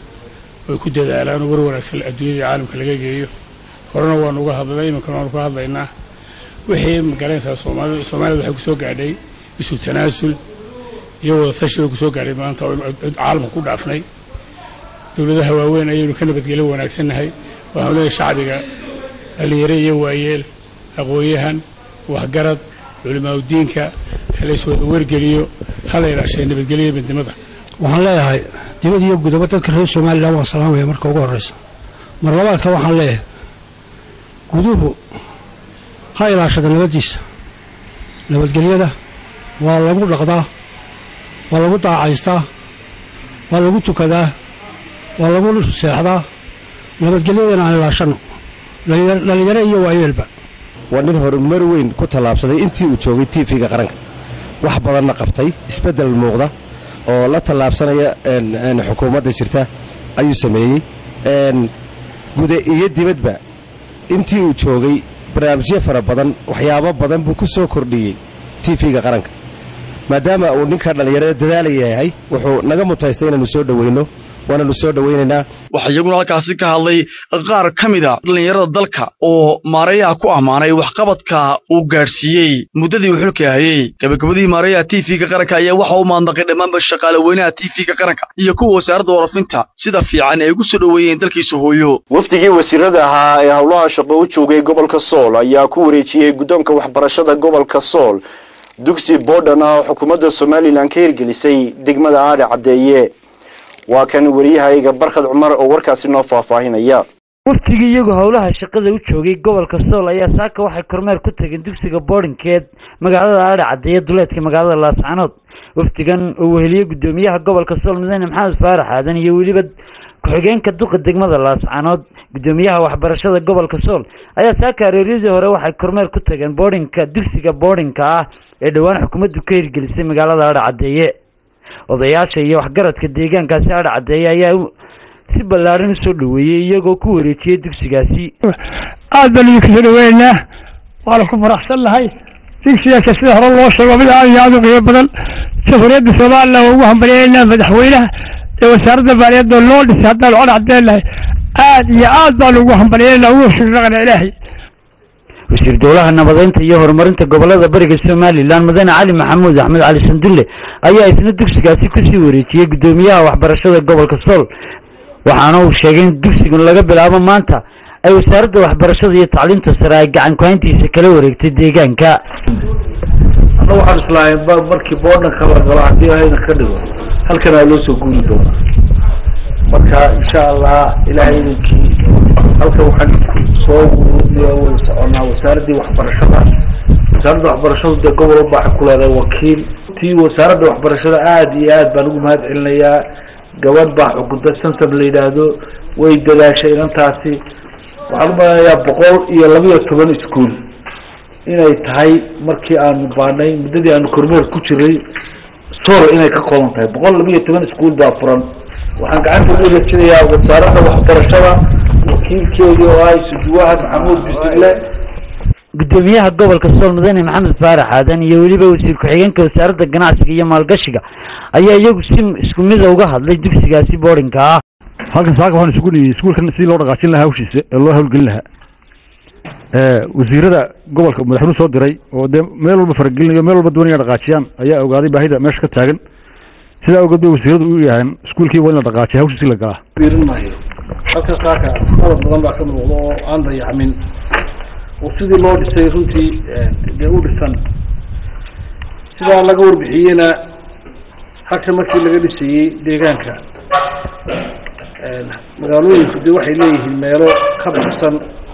[SPEAKER 25] oy ku dadaalaan oo war wanaagsan adduunyada caalamka laga geeyo horena waanu uga hadlay iminkana waanu ka hadlaynaa wixii magaranaysaa soomaalida soomaalida waxay kusoo gaadhay isu tanaasul iyo wada tashi bay kusoo gaadhay maanta oo caalamka ku dhaafnay dowladaha waaweyn ayaynu ka nabadgelyo wanaagsannahay waxaan leeyahay shacbiga dhallinyaro iyo waayeel aqoon-yahan waxgarad culimaaudiinka halayswada wargeliyo hala ilaashay nabadgelyo midnimada
[SPEAKER 21] waxaan leeyahay dibad iyo gudaba dadka reer somalilan waan salaamaya marka ugu horreysa mar labaadka waxaan leeyahay guduhu ha ilaashada nabaddiisa nabadgelyada waa lagu dhaqdaa waa lagu daacaystaa waa lagu tukadaa waa lagu seexdaa nabadgelyadana aan ilaashanno dhallinyaro iyo waayeelba
[SPEAKER 22] waa nin horumar weyn ku tallaabsaday intii uu joogay tv-ga qaranka
[SPEAKER 2] wax badanna qabtay isbeddel muuqda oo la tallaabsanaya xukuumadda jirta ayuu sameeyey guda iyo dibadba intii uu joogay barnaamijyo fara badan waxyaabo badan buu ku soo kordhiyey tv-ga qaranka maadaama uu ninka dhallinyarada dadaalaya yahay wuxuu naga mutaystay inaannu soo dhoweyno waananu soo dhoweynaynaa
[SPEAKER 19] waxaa iyaguna halkaasi ka hadlay qaar ka mid a dhallinyarada dalka oo maareeyaha ku ammaanay waxqabadka uu gaadhsiiyey muddadii uu xilka hayey gabagabadii maareeyaha tv-ga qaranka ayaa waxa uu maandaqay dhammaanba shaqaale weynaha tv-ga qaranka iyo kuwa wasaaradda warafinta sida fiican ay ugu soo dhoweeyeen dalkiisa hooyo
[SPEAKER 1] wafdigii wasiirada ahaa ee howlaha shaqo u joogay gobolka sool ayaa ku wareejiyey guddoonka waxbarashada gobolka sool dugsi boodhan ah oo xukuumadda somalilan ka hirgelisay degmada aadhe caddeeye waa kan wariyahayga barkhad cumar oo warkaasi noo faahfaahinaya
[SPEAKER 5] waftigii iyagu howlaha shaqada u joogay gobolka sool ayaa saaka waxay kormeer ku tageen dugsiga boodhinkeed magaalada aadhe caddeeye duleedka magaalada laascanood wafdigan oo weheliye guddoomiyaha gobolka sool mudane maxamed faarax aadan iyo weliba ku-xigeenka duqa degmada laascanood guddoomiyaha waxbarashada gobolka sool ayaa saaka areeryadii hore waxay kormeer ku tageen boodhinka dugsiga boodhinka ah ee dhowaan xukuumaddu ka hirgelisay magaalada aadhe caddeeye odayaasha iyo waxgaradka deegaankaasi aadhe caddeeye ayaa si ballaaran usoo dhoweeyey iyagoo ku wareejiyey dugsigaasi
[SPEAKER 21] aad baan idinku soo dhaweynaynaa waana ku faraxsan nahay dugsigaasa sida hore loo sheego mid aad iyo aad u qiimo badan jamhuuriyadda somalilan waa ugu hambalyeynaa madaxweynaha ee wasaaradda maaliyadda loo dhisay haddaan cod caddeennahay aad iyo aad baan ugu hambalyeynaa ugu shukranaqna ilaahay
[SPEAKER 5] wasiir dowlaha nabadeynta iyo horumarinta gobolada bariga somalilan mudane cali maxamuud axmed cali sandulle ayaa isna dugsigaasi kusii wareejiyey guddoomiyaha waxbarashada gobolka sool waxaana uu sheegay in dugsigan laga bilaabo maanta ay wasaaradda waxbarashada iyo tacliinta sare ay gacan ku-hayntiisa kala wareegtay deegaanka
[SPEAKER 14] anna waxaan islaahay markii boodhanka la galo haddii ayna ka dhigo halkanaa loo soo guuri doonaa marka insha allah ilaahay idinkii halkan waxaan soo way soconaa wasaaraddii waxbarashada wasaaradda waxbarashadu dee gobol u baaxa ku leedahay wakiil tii wasaaradda waxbarashada aada iyo aad baan ugu mahad celinayaa gabadh baa xukunta santam la yidhaahdo way dadaashay inantaasi waxaan u maleynayaa boqol iyo labiyo toban iskuol inay tahay markii aanu baanay muddadii aanu kormeer ku jiray sool inay ka kooban tahay boqol labiyo toban iskuol baa furan waxaan gacanta ugu wareejinayaa wasaaradda waxbarashada wakiilkeedii oo ah sujuwaha maxamuud bisigle
[SPEAKER 5] guddoomiyaha gobolka sool mudane maxamed faarax aadan iyo weliba wasiir ku-xigeenka wasaaradda ganacsiga iyo maalgashiga ayaa iyagu si isku mida uga hadlay dugsigaasi boodhinka ah
[SPEAKER 17] halkan saaka waxaan isugu niyey iskuulkan sidii loo dhaqaajin lahaa hawshiisa ee loo hawlgelin lahaa wasiirada gobolka madaxweynuhu soo diray oo dee meel walba faragelinayo meel walba doonaya dhaqaajiyaan ayaa ogaaday baahida meesha ka taagan sidaa awgeed bay wasiiradu u yahaan iskuulkii waa in la dhaqaajiya hawshiisi la galaa
[SPEAKER 14] biirin maayo halkan saaka qalab badan baa ka muuqda oo aan dayacmin oo sidii loo dhisay runtii dee u dhisan sidaa laga warbixiyeyna halkan markii laga dhisayey deegaanka magaalooyinku dee waxay leeyihiin meelo ka baxsan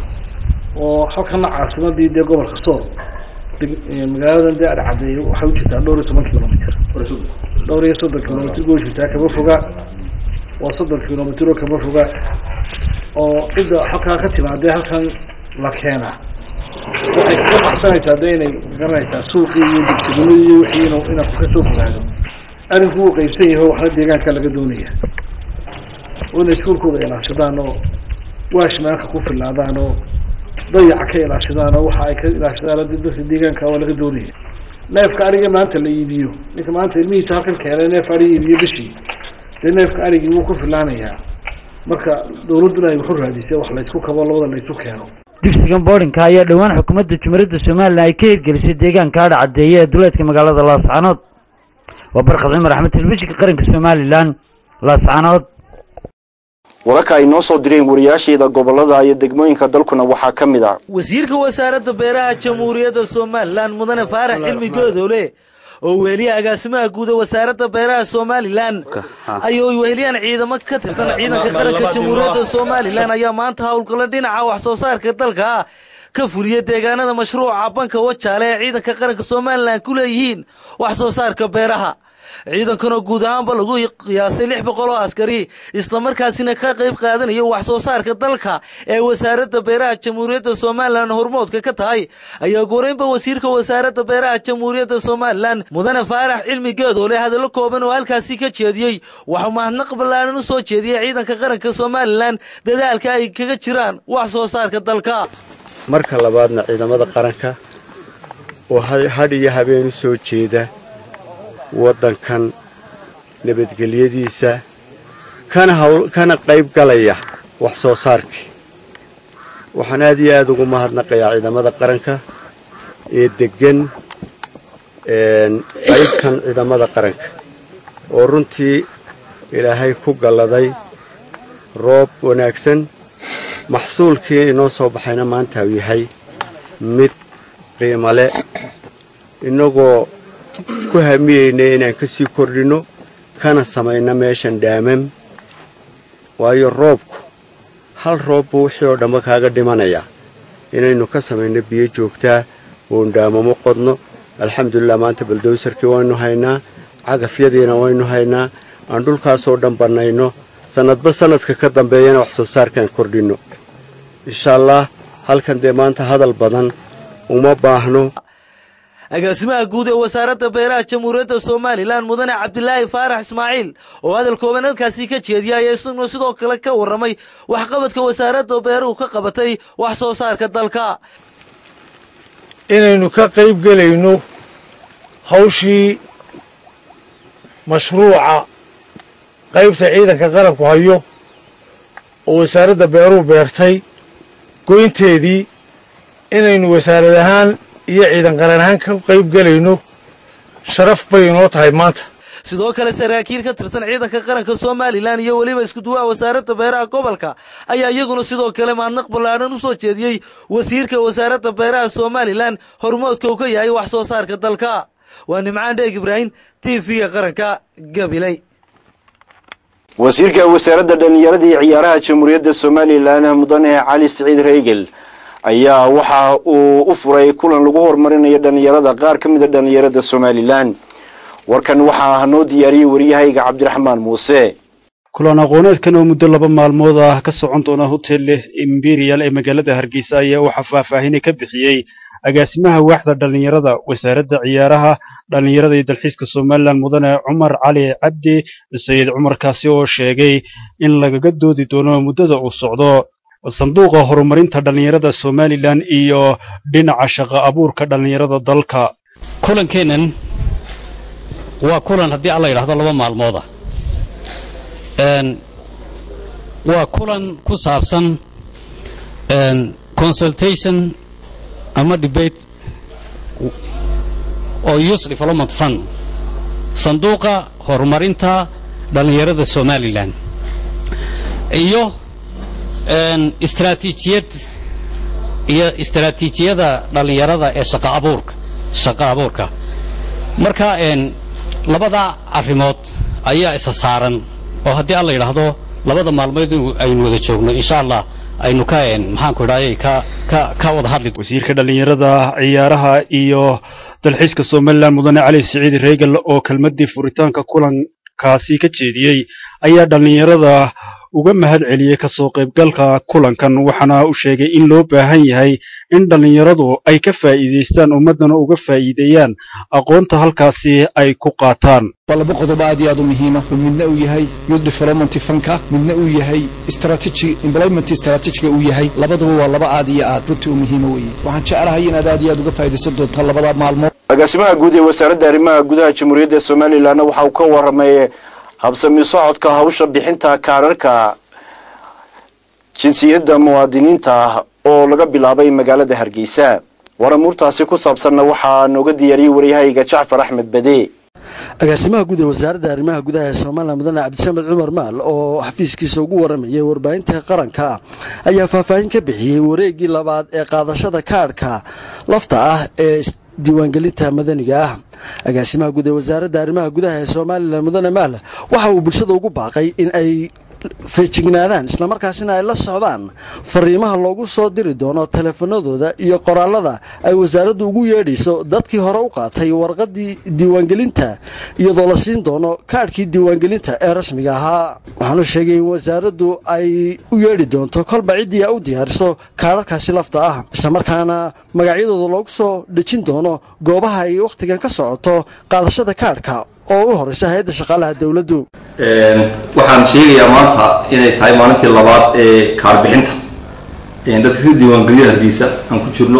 [SPEAKER 14] oo halkana caasimadii dee gobolka sool magaaladan dee adhcadeey waxay ujirtaa dhowr iyo toban kilomitr dhowr iyo soddon kilomitr bay ujirtaa kama foga waa soddon kilomitr oo kama foga oo cidda halkaa ka timaadee halkan la keenaa waxay kaga baxsanaysaa de inay garanaysaa suuqii iyo degtegunadii iyo wixii inu inaa ka soo fogaado arrinku wuu qaybsan yahay waxna deegaanka laga doonaya oo inay iskuulkooda ilaashadaan oo waashmaanka ku filaadaan oo dayaca ka ilaashadaan oo waxa ay ka ilaashadaan dadka deegaanka waa laga doonaya neefka ariga maanta la iibiyo ninka maanta ilmihiisa halkan keenay neef ari iibiyo bishii dee neefka arigii wuu ku filaanayaa marka dawladduna ay waxu raadisay wax laysku kabo labada laysu keeno
[SPEAKER 5] dugsigan boodhinka ayaa dhowaan xukuumadda jumhuuriyadda somalilan ay ka hirgelisay deegaanka adha caddeeye ee duleedka magaalada laascanood waa barkad cumar axmed telefishinka qaranka somalilan laascanood
[SPEAKER 1] wararka ay noo soo direen wariyaasheeda gobolada iyo degmooyinka dalkuna waxaa ka mid ah
[SPEAKER 6] wasiirka wasaaradda beeraha jamhuuriyadda somalilan mudane faarax cilmi goodowle oo weheliya agaasimaha guud ee wasaaradda beeraha somalilan ayuu weheliyaan ciidamo ka tirsan ciidanka qaranka jamhuuriyadda somalilan ayaa maanta howlgalla dhinaca wax soo saarka dalka ah ka fuliya deegaanada mashruuca banka wajaale ee ciidanka qaranka somalilan ku leeyihiin wax soo saarka beeraha ciidankanoo guud ahaanba lagu qiyaasay lix boqol oo askari islamarkaasina ka qayb qaadanaya wax soo saarka dalka ee wasaaradda beeraha jamhuuriyadda somalilan hormoodka ka tahay ayaa goreynba wasiirka wasaaradda beeraha jamhuuriyadda somalilan mudane faarax cilmi geedoole hadallo kooban oo halkaasi ka jeediyey waxuu mahadnaq ballaaran u soo jeediyey ciidanka qaranka somalilan dadaalka ay kaga jiraan wax soo saarka dalka
[SPEAKER 7] marka labaadna ciidamada qaranka oo hadh iyo habeen u soo jeeda waddankan nabadgelyadiisa kana qayb galaya wax soo saarkii waxaan aad iyo aad ugu mahadnaqayaa ciidamada qaranka ee deggan qaybkan ciidamada qaranka oo runtii ilaahay ku galladay roob wanaagsan maxsuulkii inoo soo baxayna maanta uu yahay mid qiimo le innagoo ku hamiyeyna inaan ka sii kordhinno kana samayno meeshan dhaamam waayo roobku hal roob buu wixii oo dhanba kaaga dhimanayaa inaynu ka samayno biyo joogtaa oon dhaamamo qodno alxamdulilah maanta baldowsarkii waynu haynaa cagafyadiina waynu haynaa aan dhulkaasoo dhan bannayno sannadba sannadka ka dambeeyana wax soo saarkaan kordhinno insha allah halkan dee maanta hadal badan uma baahno
[SPEAKER 6] agaasimaha guud ee wasaaradda beeraha jamhuuriyadda somalilan mudane cabdilaahi faarax ismaaciil oo hadal kooban halkaasi ka jeediya ayaa isaguna sidoo kale ka warramay waxqabadka wasaaradda beeruhu ka qabatay wax soo saarka dalka
[SPEAKER 8] inaynu ka qayb gelayno hawshii mashruuca qaybta ciidanka qaranku hayo oo wasaaradda beeruhu beertay goynteedii inaynu wasaarad ahaan iyo ciidan qaran ahaan ka qayb gelayno sharaf bay inoo tahay maanta
[SPEAKER 6] sidoo kale saraakiil ka tirsan ciidanka qaranka somalilan iyo weliba iskuduwaha wasaaradda beeraha gobolka ayaa iyaguna sidoo kale mahadnaq ballaadhan u soo jeediyey wasiirka wasaaradda beeraha somalilan hormoodka uu ka yahay wax soo saarka dalka waa nimcaan dheeg ibraahim t v-ga qaranka gabiley
[SPEAKER 1] wasiirka wasaaradda dhallinyarada iyo ciyaaraha jamhuuriyadda somalilan mudane cali siciid reygel ayaa waxa uu u furay kulan lagu horumarinayo dhallinyarada qaar ka mida dhallinyarada somalilan warkan waxaa noo diyaariyey waryahayga cabdiraxmaan muuse
[SPEAKER 9] kulan aqooneedkan oo muddo laba maalmood ah ka socon doona hotel imperial ee magaalada hargeysa ayaa waxaa faahfaahine ka bixiyey agaasimaha waaxda dhallinyarada wasaaradda ciyaaraha dhallinyarada iyo dalxiiska somalilan mudane cumar cali cabdi sayid cumarkaasi oo sheegay in lagaga doodi doono muddada uu socdo sanduuqa horumarinta dhallinyarada somalilan iyo dhinaca shaqo abuurka dhallinyarada dalka
[SPEAKER 10] kulankeennan waa kulan haddii alla yidhaahdo laba maalmooda waa kulan ku saabsan consultation ama debate oo youth development fund sanduuqa horumarinta dhallinyarada somalilan iyo istraatiijiyad iyo istraatiijiyada dhallinyarada ee shaqa abuurka shaqa abuurka marka labada arrimood ayaa isa saaran oo haddii alla yidhaahdo labada maalmood aynu wada joogno insha allah aynu ka maxaanku idhaayay ka ka ka wada hadli
[SPEAKER 9] wasiirka dhallinyarada ciyaaraha iyo dalxiiska somalilan mudane cali siciid reegal oo kelmadii furitaanka kulankaasi ka jeediyey ayaa dhallinyarada uga mahad celiyey kasoo qaybgalka kulankan waxaana uu sheegay in loo baahan yahay in dhallinyaradu ay ka faa'iidaystaan ummaddana uga faa'iideeyaan aqoonta halkaasi ay ku qaataan
[SPEAKER 22] waa laba qodob aad iyo aad u muhiima midna uu yahay youth development funka midna uu yahay strategy employment strategiga uu yahay labaduba waa laba aad iyo aad runtii u muhiima weeye waxaan jeclahay inaad aad iyo aad uga faa'iidaysan doontaan labada maalmood
[SPEAKER 1] agaasimaha guud ee wasaaradda arrimaha gudaha jamhuuriyadda somalilanna waxa uu ka warramay habsami socodka hawsha bixinta kaararka jinsiyadda muwaadiniinta ah oo laga bilaabay magaalada hargeysa waramuurtaasi ku saabsanna waxaa nooga diyaariyey waryahayga jacfar axmed bade
[SPEAKER 24] agaasimaha guud ee wasaaradda arrimaha gudaha ee somalilan mudane cabdisamed cumar maal oo xafiiskiisa ugu waramayay warbaahinta qaranka ayaa faahfaahin ka bixiyey wareeggii labaad ee qaadashada kaadhka lafta ah ee diiwaangelinta madaniga ah agaasimaha guud ee wasaaradda arrimaha gudaha ee somalilan mudane maal waxa uu bulshada ugu baaqay in ay feejignaadaan islamarkaasina ay la socdaan fariimaha loogu soo diri doono teleefanadooda iyo qoraalada ay wasaaraddu ugu yeedhayso dadkii hore u qaatay warqadii diiwaangelinta iyadoo la siin doono kaadhkii diiwaangelinta ee rasmiga ahaa waxaanu sheegay in wasaaraddu ay u yeedhi doonto kolba ciddii a u diyaariso kaadharkaasi lafta ah islamarkaana magacyadooda loogu soo dhejin doono goobaha ay wakhtigan ka socoto qaadashada kaadhka oo u horeysa hay-adda shaqaalaha dowladdu
[SPEAKER 11] waxaan sheegayaa maanta inay tahay maalintii labaad ee kaarbixinta dadka si diiwaangeliya hargeysa aan ku jirno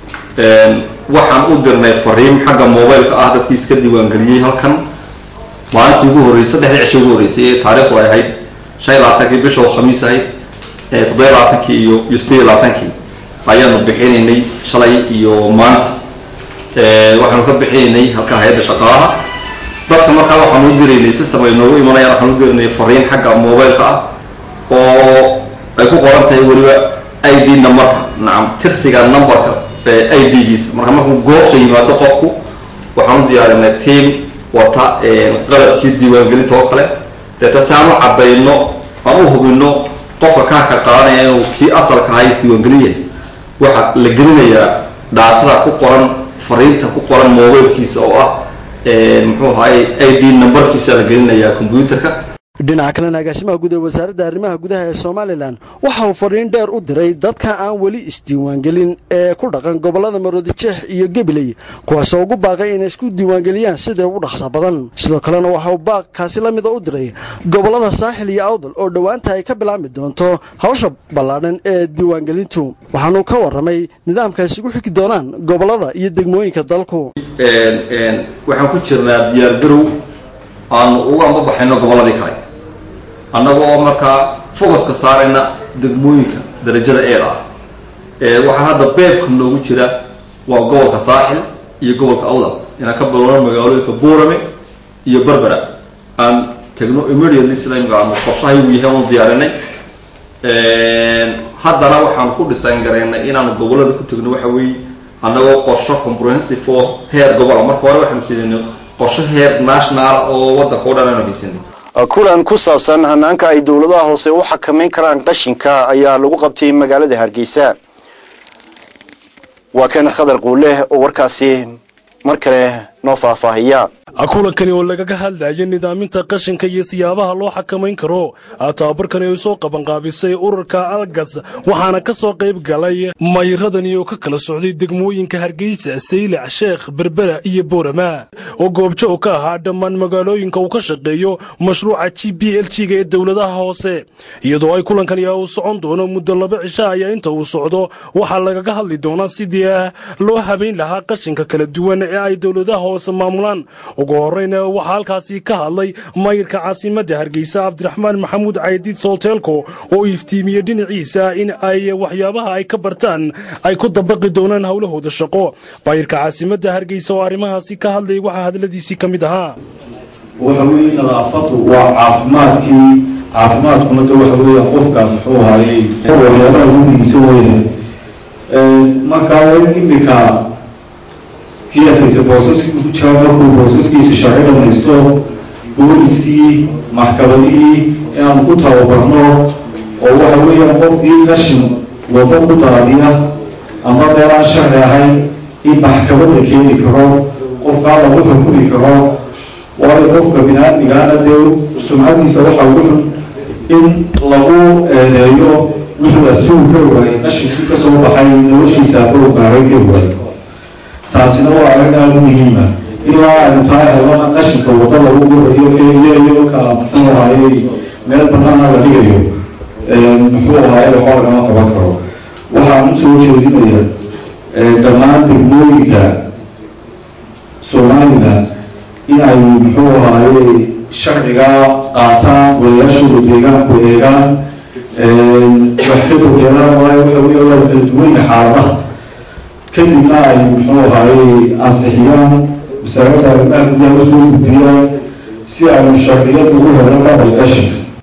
[SPEAKER 11] waxaan u dirnay fariim xagga mobileka ah dadkii iska diiwaangeliyey halkan maalintii ugu horreysay saddexdii cisho ugu horreysay ee taariikhdu ay ahayd shan iyo labaatankii bisha oo khamiis ahayd toddoba iyo labaatankii iyo iyo siddeed iyo labaatankii ayaanu bixinaynay shalay iyo maanta waxaanu ka bixinaynay halka hay-adda shaqaalaha dadka markaa waxaan u diraynay system ay noogu imanayaan waxaan u diraynay fariin xagga mobileka ah oo ay ku qoran tahay weliba i d numberka nacam tirsiga numberka i d-giisa marka markuu goobta yimaado qofku waxaan u diyaarinay team wata qalabkii diiwaangelinta oo kale deeta si aan u cabayno aan u hubino qofka kaarka qaadanaya inuu kii asalka ahaa isdiiwaangelin yahay waxaa la gelinayaa dhaatada ku qoran fariinta ku qoran mobilkiisa oo ah muxuu ahaay i d numberkiisa la gelinayaa combyuterka
[SPEAKER 24] dhinaca kalena agaasimaha guud ee wasaaradda arrimaha gudaha ee somalilan waxa uu fariin dheer u diray dadka aan weli isdiiwaangelin ee ku dhaqan gobollada maroodijeex iyo gabiley kuwaasoo ugu baaqay inay isku diiwaangeliyaan sida ugu dhaqsa badan sidoo kalena waxa uu baaqkaasi la mida u diray gobollada saaxil iyo awdal oo dhowaanta ay ka bilaabmi doonto hawsha ballaadhan ee diiwaangelintu waxaanuu ka warramay nidaamka ay isugu xigi doonaan gobollada iyo degmooyinka dalku
[SPEAKER 11] waxaan ku jirnaa diyaargarow aanu uga ambabaxayno gobolladii kale annaga oo markaa focuska saarayna degmooyinka darajada eeda ah waxaa hadda beebka noogu jira waa gobolka saaxil iyo gobolka awdal inaan ka bilowno magaalooyinka buurame iyo berbera aan tagno immediately sida imika aanu qorshahay uu yahay oonu diyaarinay haddana waxaanu ku dhisan garaynay inaanu gobollada ku tegno waxa weeye annagoo qorsho comprehensive oo heer gobola marka hore waxaanu siinayno qorsho heer national oo waddanka o dhan aanu haysanay
[SPEAKER 1] kulan ku saabsan hanaanka ay dowladaha hoose u xakamayn karaan qashinka ayaa lagu qabtay magaalada hargeysa waa kan khadar quuleh oo warkaasi mar kale noo faahfaahiya
[SPEAKER 12] kulankani oo lagaga hadlaya nidaaminta qashinka iyo siyaabaha loo xakamayn karo tababarkani ay soo qabanqaabisay ururka algas waxaana ka soo qayb galay mayradani oo ka kala socday degmooyinka hargeysa saylac sheekh berbera iyo boorama oo goobjo ka ahaa dhammaan magaalooyinka uu ka shaqeeyo mashruuca g b l g-ga ee dowladaha hoose iyadoo ay kulankani uu socon doono muddo laba cisho ayaa inta uu socdo waxaa lagaga hadli doonaa sidii loo habayn lahaa qashinka kala duwan ee ay dowladaha hoose maamulaan ugu horeyna waxaa halkaasi ka hadlay mayirka caasimadda hargeysa cabdiraxmaan maxamuud caydiid soolteelko oo iftiimiyey dhinaciisa in ay waxyaabaha ay ka bartaan ay ku dabaqi doonaan howlahooda shaqo mayirka caasimadda hargeysa oo arrimahaasi ka hadlayay waxaa hadladiisii ka mid ahaa
[SPEAKER 13] waxa weeye nadaafadu waa caafimaadkii caafimaadkuna de waxa weeye qofkaas muxuu ahaayey waxyaabaha ugu muhiimsan weyne markaa waa imika kii arkaysa boosaskii ku jira markuu boosaskiisa sharci dhamaysto booliskii maxkamadihii inaanu ku tababarno oo waxa weeyaan qofkii qashin wado ku daadiya ama meel aan sharci ahayn in maxkamadda keeni karo qofkaa lagu xukumi karo waayo qofka bini-aadmigaana dee sumcadiisa waxa ugu xun in lagu eedeeyo wuxuu asugu ka ogaayay qashinkii kasoo baxay noloshiisa aba ogaaray ka ogaay taasina waa arrin aada u muhiima ilaa aynu tahay helana qashinka wado lagu gurayo keliya iyo ka muxuu ahaayey meel banaana la dhigayo muxuu ahaayey waxba lagama qaban karo waxaan u soo jeedinaya dhammaan degmooyinka somaliland in ay muxuu ahaayey sharciga qaataan walayaashooda deegaanku eegaan waxkadu helaan waayo waxa weeye waa kala duwanya xaaladaha kadibna ay muxuu ahaayey ansixiyaan wasaaradda arrimaha gudaha usoo gudbiyaan si aynu sharciyad ugu helno qabal qashinka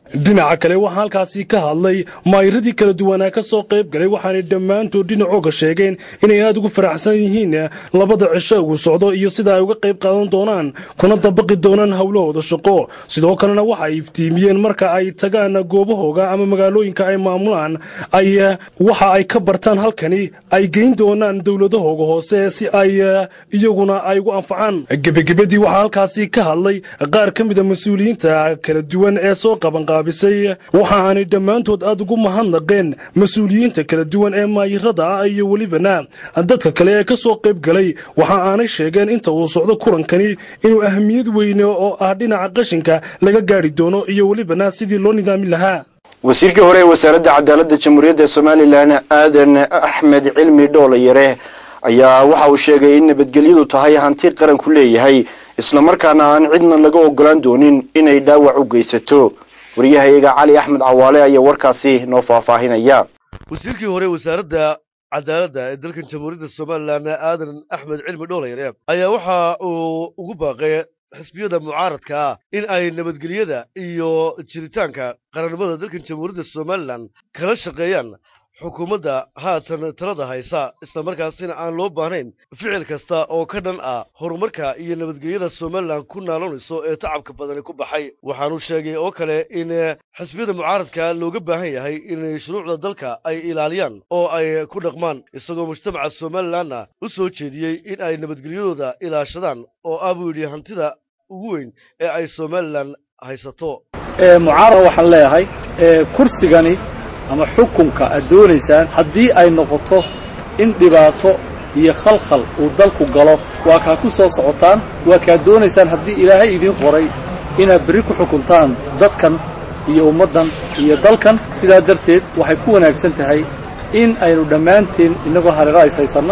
[SPEAKER 12] dhinaca kale waxaa halkaasi ka hadlay maayiradii kala duwanaa ka soo qayb galay waxaanay dhammaantood dhinacooga sheegeen inay aada ugu faraxsan yihiin labada cisho uu socdo iyo sida ay uga qayb qaadan doonaan kuna dabaqi doonaan howlahooda shaqo sidoo kalena waxa ay iftiimiyeen marka ay tagaan goobahooga ama magaalooyinka ay maamulaan ay waxa ay ka bartaan halkani ay geyn doonaan dowladahooga hoose si ay iyaguna ay ugu anfacaan gebagabadii waxaa halkaasi ka hadlay qaar ka mida mas-uuliyiinta kala duwan ee soo qabanqaabisay waxa aanay dhammaantood aada ugu mahadnaqeen mas-uuliyiinta kala duwan ee maayirada ah iyo welibana dadka kale ee ka soo qayb galay waxa aanay sheegeen inta uu socdo kulankani inuu ahamiyad weyne oo ah dhinaca qashinka laga gaari doono iyo welibana sidii loo nidaamin lahaa
[SPEAKER 1] wasiirkii hore ee wasaaradda cadaaladda jamhuuriyadda somalilan aadan axmed cilmi dhoolayare ayaa waxa uu sheegay in nabadgelyadu tahay hanti qaranku leeyahay islamarkaana aan cidna laga ogolaan doonin inay dhaawac u geysato wariyahayaga cali axmed cawaale ayaa warkaasi noo faahfaahinaya
[SPEAKER 3] wasiirkii hore wasaaradda cadaaladda ee dalkan jamhuuriyadda somalilan aadan axmed cilmi dhoolayare ayaa waxa uu ugu baaqay xisbiyada mucaaradka ah in ay nabadgelyada iyo jiritaanka qarannimada dalkan jamhuuriyadda somalilan kala shaqeeyaan xukuumadda haatan talada haysa islamarkaasina aan loo baahnayn ficil kasta oo ka dhan ah horumarka iyo nabadgelyada somalilan ku naaloonayso ee tacabka badani ku baxay waxaanu sheegay oo kale in xisbiyada mucaaradka looga baahan yahay in shuruucda dalka ay ilaaliyaan oo ay ku dhaqmaan isagoo mujtamaca somalilanna u soo jeediyey in ay nabadgelyadooda ilaashadaan oo ah buu yidhi hantida ugu weyn ee ay somalilan haysato
[SPEAKER 14] mucaarad waxaan leeyahay kursigani ama xukunka aad doonaysaan haddii ay noqoto in dhibaato iyo khalkhal uu dalku galo waa kaa ku soo socotaan waa kaad doonaysaan haddii ilaahay idiin qoray inaad berri ku xukuntaan dadkan iyo ummaddan iyo dalkan sidaa darteed waxay ku wanaagsan tahay in aynu dhammaanteen innagoo hareera is haysanno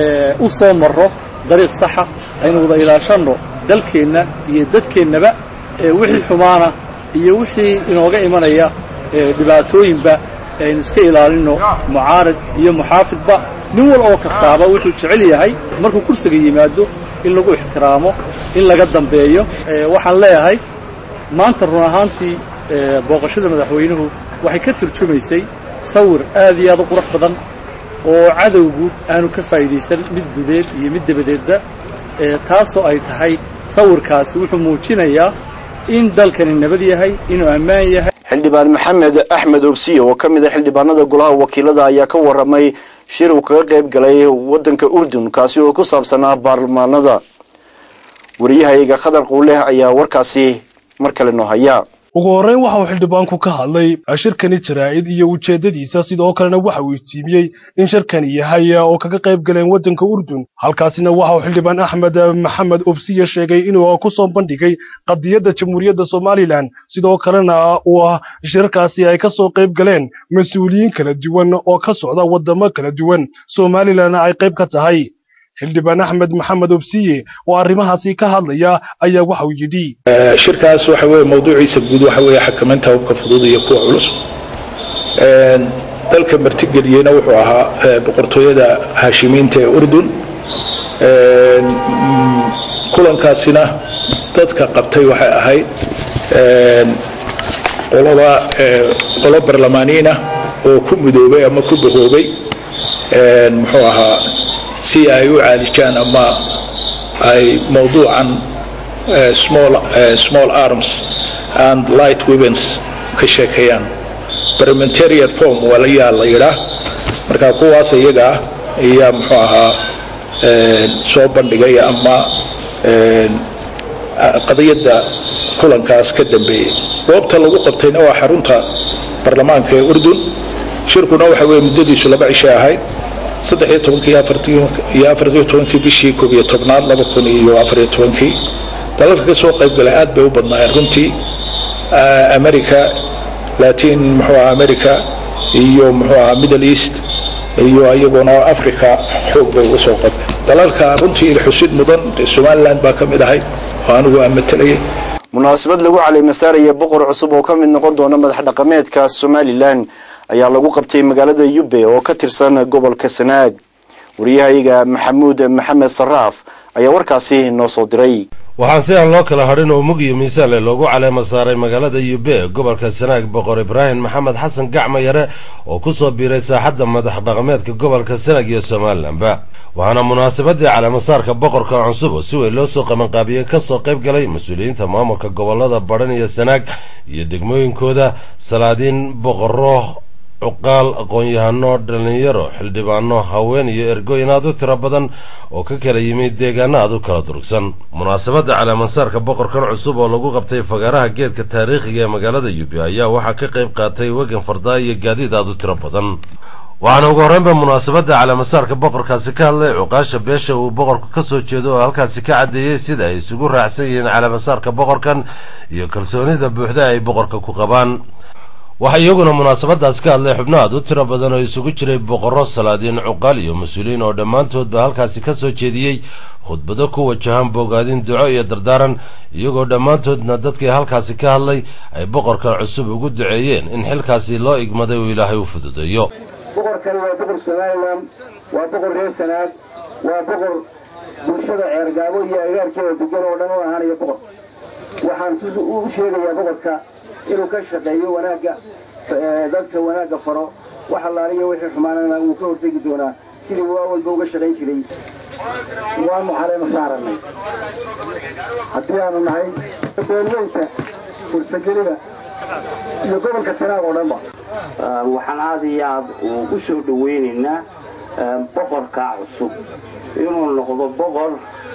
[SPEAKER 14] u soo marro dariiq saxa aynu wada ilaashanno dalkeenna iyo dadkeennaba wixii xumaana iyo wixii inooga imanaya dhibaatooyinba aynu iska ilaalinno mucaarad iyo muxaafidba nin wal oo kastaaba wuxuu jecel yahay markuu kursiga yimaado in lagu ixtiraamo in laga dambeeyo waxaan leeyahay maanta run ahaantii booqashada madaxweynuhu waxay ka turjumaysay sawir aad iyo aad u qurux badan oo cadowgu aanu ka faa'iidaysan mid gudeed iyo mid dabadeedba taasoo ay tahay sawirkaasi wuxuu muujinayaa in dalkani nabad yahay inuu ammaan yahay
[SPEAKER 1] xildhibaan maxamed axmed obsiye oo ka mid a xildhibaanada golaha wakiilada ayaa ka waramay shir uu kaga qayb galay waddanka urdun kaasi oo ku saabsanaa baarlamaanada wariyahayaga khadar quuleh ayaa warkaasi mar kale noo haya
[SPEAKER 12] ugu horreyn waxa uu xildhibaanku ka hadlay shirkani jaraa'id iyo ujeeddadiisa sidoo kalena waxa uu iftiimiyey in shirkani yahay oo kaga qayb galeen waddanka urdun halkaasina waxa uu xildhibaan axmed maxamed obsiye sheegay inuu ku soo bandhigay qadiyadda jamhuuriyadda somalilan sidoo kalena uu ah shirarkaasi ay ka soo qayb galeen mas-uuliyiin kala duwan oo ka socda waddamo kala duwan somalilanna ay qayb ka tahay xildhibaan axmed maxamed obsiye oo arrimahaasi ka hadlaya ayaa waxa uu yidhi
[SPEAKER 4] shirkaas waxa weeye mawduuciisa guud waxa weeye xakamaynta hubka fudud iyo kuwa culus dalka martigeliyeyna wuxuu ahaa boqortooyada haashimiinta ee urdun kulankaasina dadka qabtay waxay ahayd qolada qolo barlamaaniina oo ku midoobay ama ku bahoobay muxuu ahaa si ay u caalijaan ama ay mawduucan small small arms and light weapons ka sheekeeyaan parliamentarian form waa la yaa la yidhaa marka kuwaas iyaga ah ayaa muxuu ahaa soo bandhigay ama qadiyadda kulankaas ka dambeeyey goobta lagu qabtayna waa xarunta baarlamaanka ee urdun shirkuna waxa weeye muddadiisu laba cishe ahayd saddex iyo tobankii iyo afariyo tobankii bishii koob iyo tobnaad laba kun iyo afariyo tobankii dalalka ka soo qayb galay aad bay u badnaayeen runtii america latin muxuu ahaa america iyo muxuu ahaa middle east iyo iyaguna africa xoog bay uga soo qabeen dalalka runtii xusid mudan somaliland baa ka mid ahayd oo anigu aan matalayay
[SPEAKER 1] munaasabad lagu caleemasaaraya boqor cusub oo ka mid noqon doona madax dhaqameedka somalilan ayaa lagu qabtay magaalada yube oo ka tirsan gobolka sanaag wariyahayaga maxamuud maxamed saraaf ayaa warkaasi noo soo diray
[SPEAKER 15] waxaa si aan loo kala hadhin oo mug iyo miisaanle loogu caleema saaray magaalada yube ee gobolka sanaag boqor ibraahim maxamed xasan gacma yare oo ku soo biiray saaxadda madax dhaqameedka gobolka sanaag iyo somalilanba waxaana munaasabadii caleemasaarka boqorka cusub oo si weyn loo soo qabanqaabiyey kasoo qayb galay mas-uuliyiinta maamulka gobolada badhan iyo sanaag iyo degmooyinkooda salaadiin boqoro cuqaal aqoon-yahano dhalinyaro xildhibaano haween iyo ergooyin aad u tiro badan oo ka kala yimid deegaano aad u kala durugsan munaasabadda caleemasaarka boqorkan cusub oo lagu qabtay fagaaraha geedka taariikhiga ee magaalada yubi ayaa waxaa ka qayb qaatay wegan fardaa iyo gaadiid aad u tiro badan waxaana ugu horreynba munaasabadda caleemasaarka boqorkaasi ka hadlay cuqaasha beesha uu boqorku ka soo jeedo oo halkaasi ka caddeeyey sida ay isugu raacsan yihiin caleemasaarka boqorkan iyo kalsoonida buuxda ay boqorka ku qabaan waxaa iyaguna munaasabadaas ka hadlay xubno aad u tiro badan oo isugu jiray boqorro salaadiin cuqaal iyo mas-uuliyiin oo dhammaantoodba halkaasi ka soo jeediyey khudbado ku wajahan bogaadin duco iyo dardaaran iyagoo dhammaantoodna dadkii halkaasi ka hadlay ay boqorkan cusub ugu duceeyeen in xilkaasi loo igmaday uu ilaahay u fududeeyo
[SPEAKER 16] boqorkani waa boqor somalilan waa boqor reer sanaag waa boqor bulshada ceergaabo iyo agaarkeeda degan oo dhan u ahaanaya boqor waxaan u sheegayaa boqorka inuu ka shaqeeyo wanaagga dadka wanaagga faro wax allaaliya wixii xumaanana wuu ka hortegi doonaa sidii waa walba uga shaqayn jiray waanu caleema saaranay haddii aanu nahay beelweynta fursagelida iyo gobolka sanaag oo dhanba
[SPEAKER 18] waxaan aad iyo aad u soo dhawaynaynaa boqorkaa cusub inuu noqdo boqor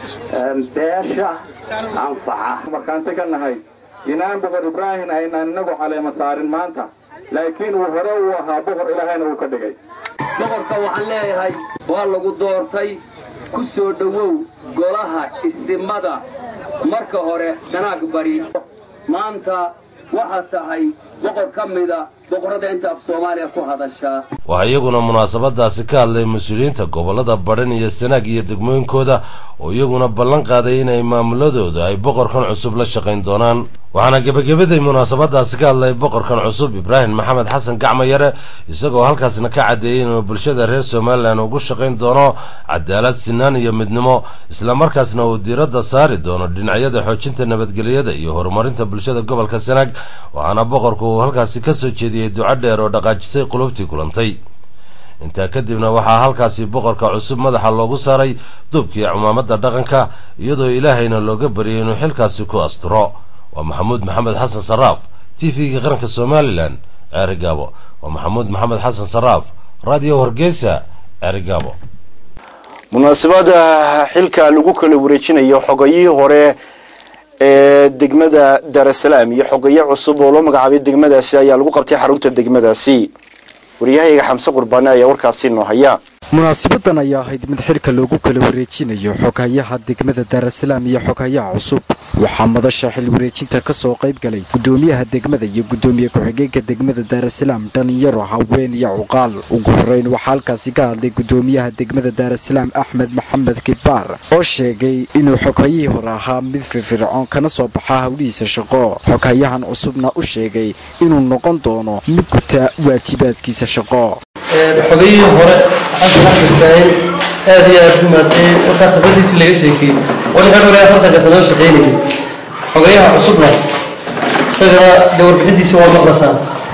[SPEAKER 18] beesha anfaca
[SPEAKER 20] markaansi ka nahay inaan boqor ibraahim aynaan inagu caleema saarin maanta laakiin uu hore uu ahaa boqor ilaahayna uu ka dhigay
[SPEAKER 23] boqorka waxaan leeyahay waa lagu doortay ku soo dhowow golaha isimada marka hore sanaag bari maanta waxaad tahay boqor ka mida boqorrada inta af soomaaliya ku hadashaa
[SPEAKER 15] waxaa iyaguna munaasabadaasi ka hadlay mas-uuliyiinta gobolada badhan iyo sanaag iyo degmooyinkooda oo iyaguna ballan qaaday inay maamuladooda ay boqorkan cusub la shaqayn doonaan waxaana gebagabaday munaasabadaasi ka hadlay boqorkan cusub ibraahim maxamed xasan gacma yare isagoo halkaasna ka caddeeyey inuu bulshada reer somalilan ugu shaqayn doono cadaalad sinaan iyo midnimo islamarkaasna uu diiradda saari doono dhinacyada xoojinta nabadgelyada iyo horumarinta bulshada gobolka sanaag waxaana boqorku uu halkaasi ka soo jeediyey duco dheer oo dhaqaajisay qulubtii kulantay intaa kadibna waxaa halkaasi boqorka cusub madaxa loogu saaray duubkii cumaamadda dhaqanka iyadoo ilaahayna looga baryay inuu xilkaasi ku asturo waa maxamuud maxamed xasan saraaf t v-ga qaranka somalilan ceerigaabo waa maxamuud maxamed xasan saraaf radio hargeysa ceerigaabo
[SPEAKER 1] munaasabada xilka lagu kala wareejinayo xogayihii hore ee degmada daarasalaam iyo xogaye cusub oo loo magacaabay degmadaasi ayaa lagu qabtay xarunta degmadaasi waryahayga xamse qurbaane ayaa warkaasi noo haya
[SPEAKER 26] munaasabadan ayaa ahayd mid xilka loogu kala wareejinayo xoghayaha degmada daarasalaam iyo xoghayaha cusub waxaa madasha xil wareejinta ka soo qayb galay gudoomiyaha degmada iyo gudoomiye ku-xigeenka degmada daarasalaam dhalinyaro haween iyo cuqaal ugu horeyn waxaa halkaasi ka hadlay gudoomiyaha degmada daarasalaam axmed maxamed kibaar oo sheegay inuu xoghayihii hore ahaa mid firfircoon kana soo baxa howlihiisa shaqo xoghayahan cusubna u sheegay inuu noqon doono mid guta waajibaadkiisa shaqo
[SPEAKER 27] xogayihii hore xasan axmed ibraahim aad iyo aad u mahadsanyahay markaas khibradiisi laga sheekeyey wani ka dhowray afartanka sanoo shaqaynayay xogayaha cusubna isagana dee warbixintiisa waa maqlasaan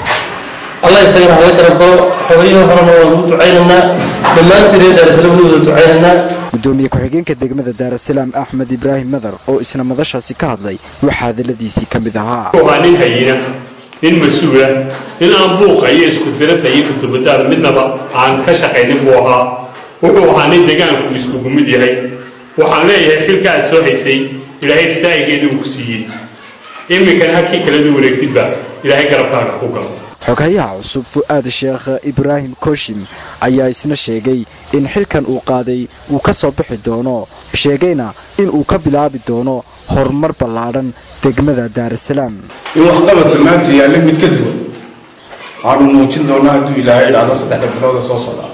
[SPEAKER 27] allah isagana hala garab galo xogayihii horena waan ugu ducaynaynaa dhammaantiin reer daarisalaam wali wada ducaynaynaa
[SPEAKER 26] gudoomiye ku-xigeenka degmada daarasalaam axmed ibraahim madar oo isna madashaasi ka hadlay waxaa hadaladiisii ka mid ahaa
[SPEAKER 28] waa nin hayina nin mas-uula nin aan buuqa iyo isku dirada iyo kutubadaar midnaba aan ka shaqaynin buu ahaa wuxuu ahaa nin degaanku iskugu mid yahay waxaan leeyahay xilka aad soo haysay ilaahay saa'igeedii uu ku siiyey iminkana halkii kaladu wareegtidba ilaahay garabkaaga ku galo
[SPEAKER 26] xoghayaha cusub fu'aad sheekh ibraahim koshim ayaa isna sheegay in xilkan uu qaaday uu ka soo bixi doono sheegayna in uu ka bilaabi doono horumar ballaadhan degmada daarasalaam
[SPEAKER 29] in waxqabadka maanta yaalla mid ka duwan waxaanu muujin doonaa hadduu ilaahay idhaahdo saddexda bilooda soo socda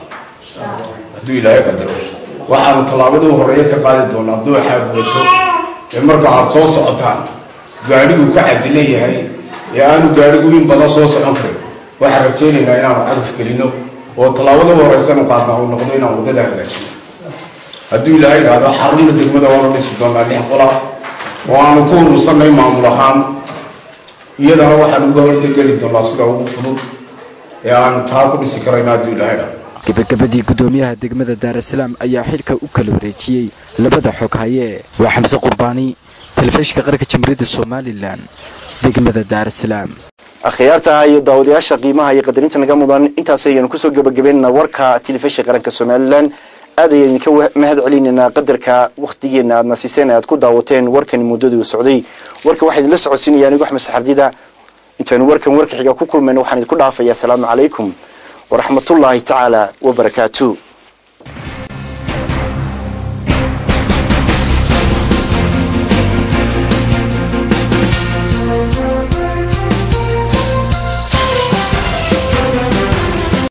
[SPEAKER 29] hadduu ilaahay qadaro waxaanu tallaabaduu horeeya ka qaadi doonaa hadduu xaagubato ee marka waxaad soo socotaan gaadhigu ka cadilan yahay ee aanu gaadhigu in badan soo socon karin waxaan rajaynaynaa inaanu cagaf gelino oo tallaabaduu horeysanu qaadnaa uu noqdo inaan waddada hagaajino hadduu ilaahay idhaahdo xarunna degmada waanu dhisi doonaa lix qola oo aanu ku urursanay maamul ahaan iyadana waxaan uga hordegeli doonaa sida ugu fudud ee aanu taa ku dhisi karayna hadduu ilaahay dha
[SPEAKER 26] gabagabadii gudoomiyaha degmada daarasalaam ayaa xilka u kala wareejiyey labada xog haye waa xamse qurbaani telefishinka qaranka jamhuuriyadda somalilan degmada daarasalaam
[SPEAKER 1] akhyaarta iyo daawadayaasha qiimaha iyo qadarinta naga mudan intaas ayaynu kusoo gabagabeynaa warka telefishinka qaranka somalilan aad ayaan idinka mahad celinaynaa qadarka wakhtigeena aadna siiseen aad ku daawateen warkani muddadii uu socday warka waxaa idinla socodsiinaya anigu axmed saxardida intaynu warkan warka xiga ku kulmayno waxaan idinku dhaafayaa asalaamu calaykum waraxmatullaahi tacaala wabarakaatu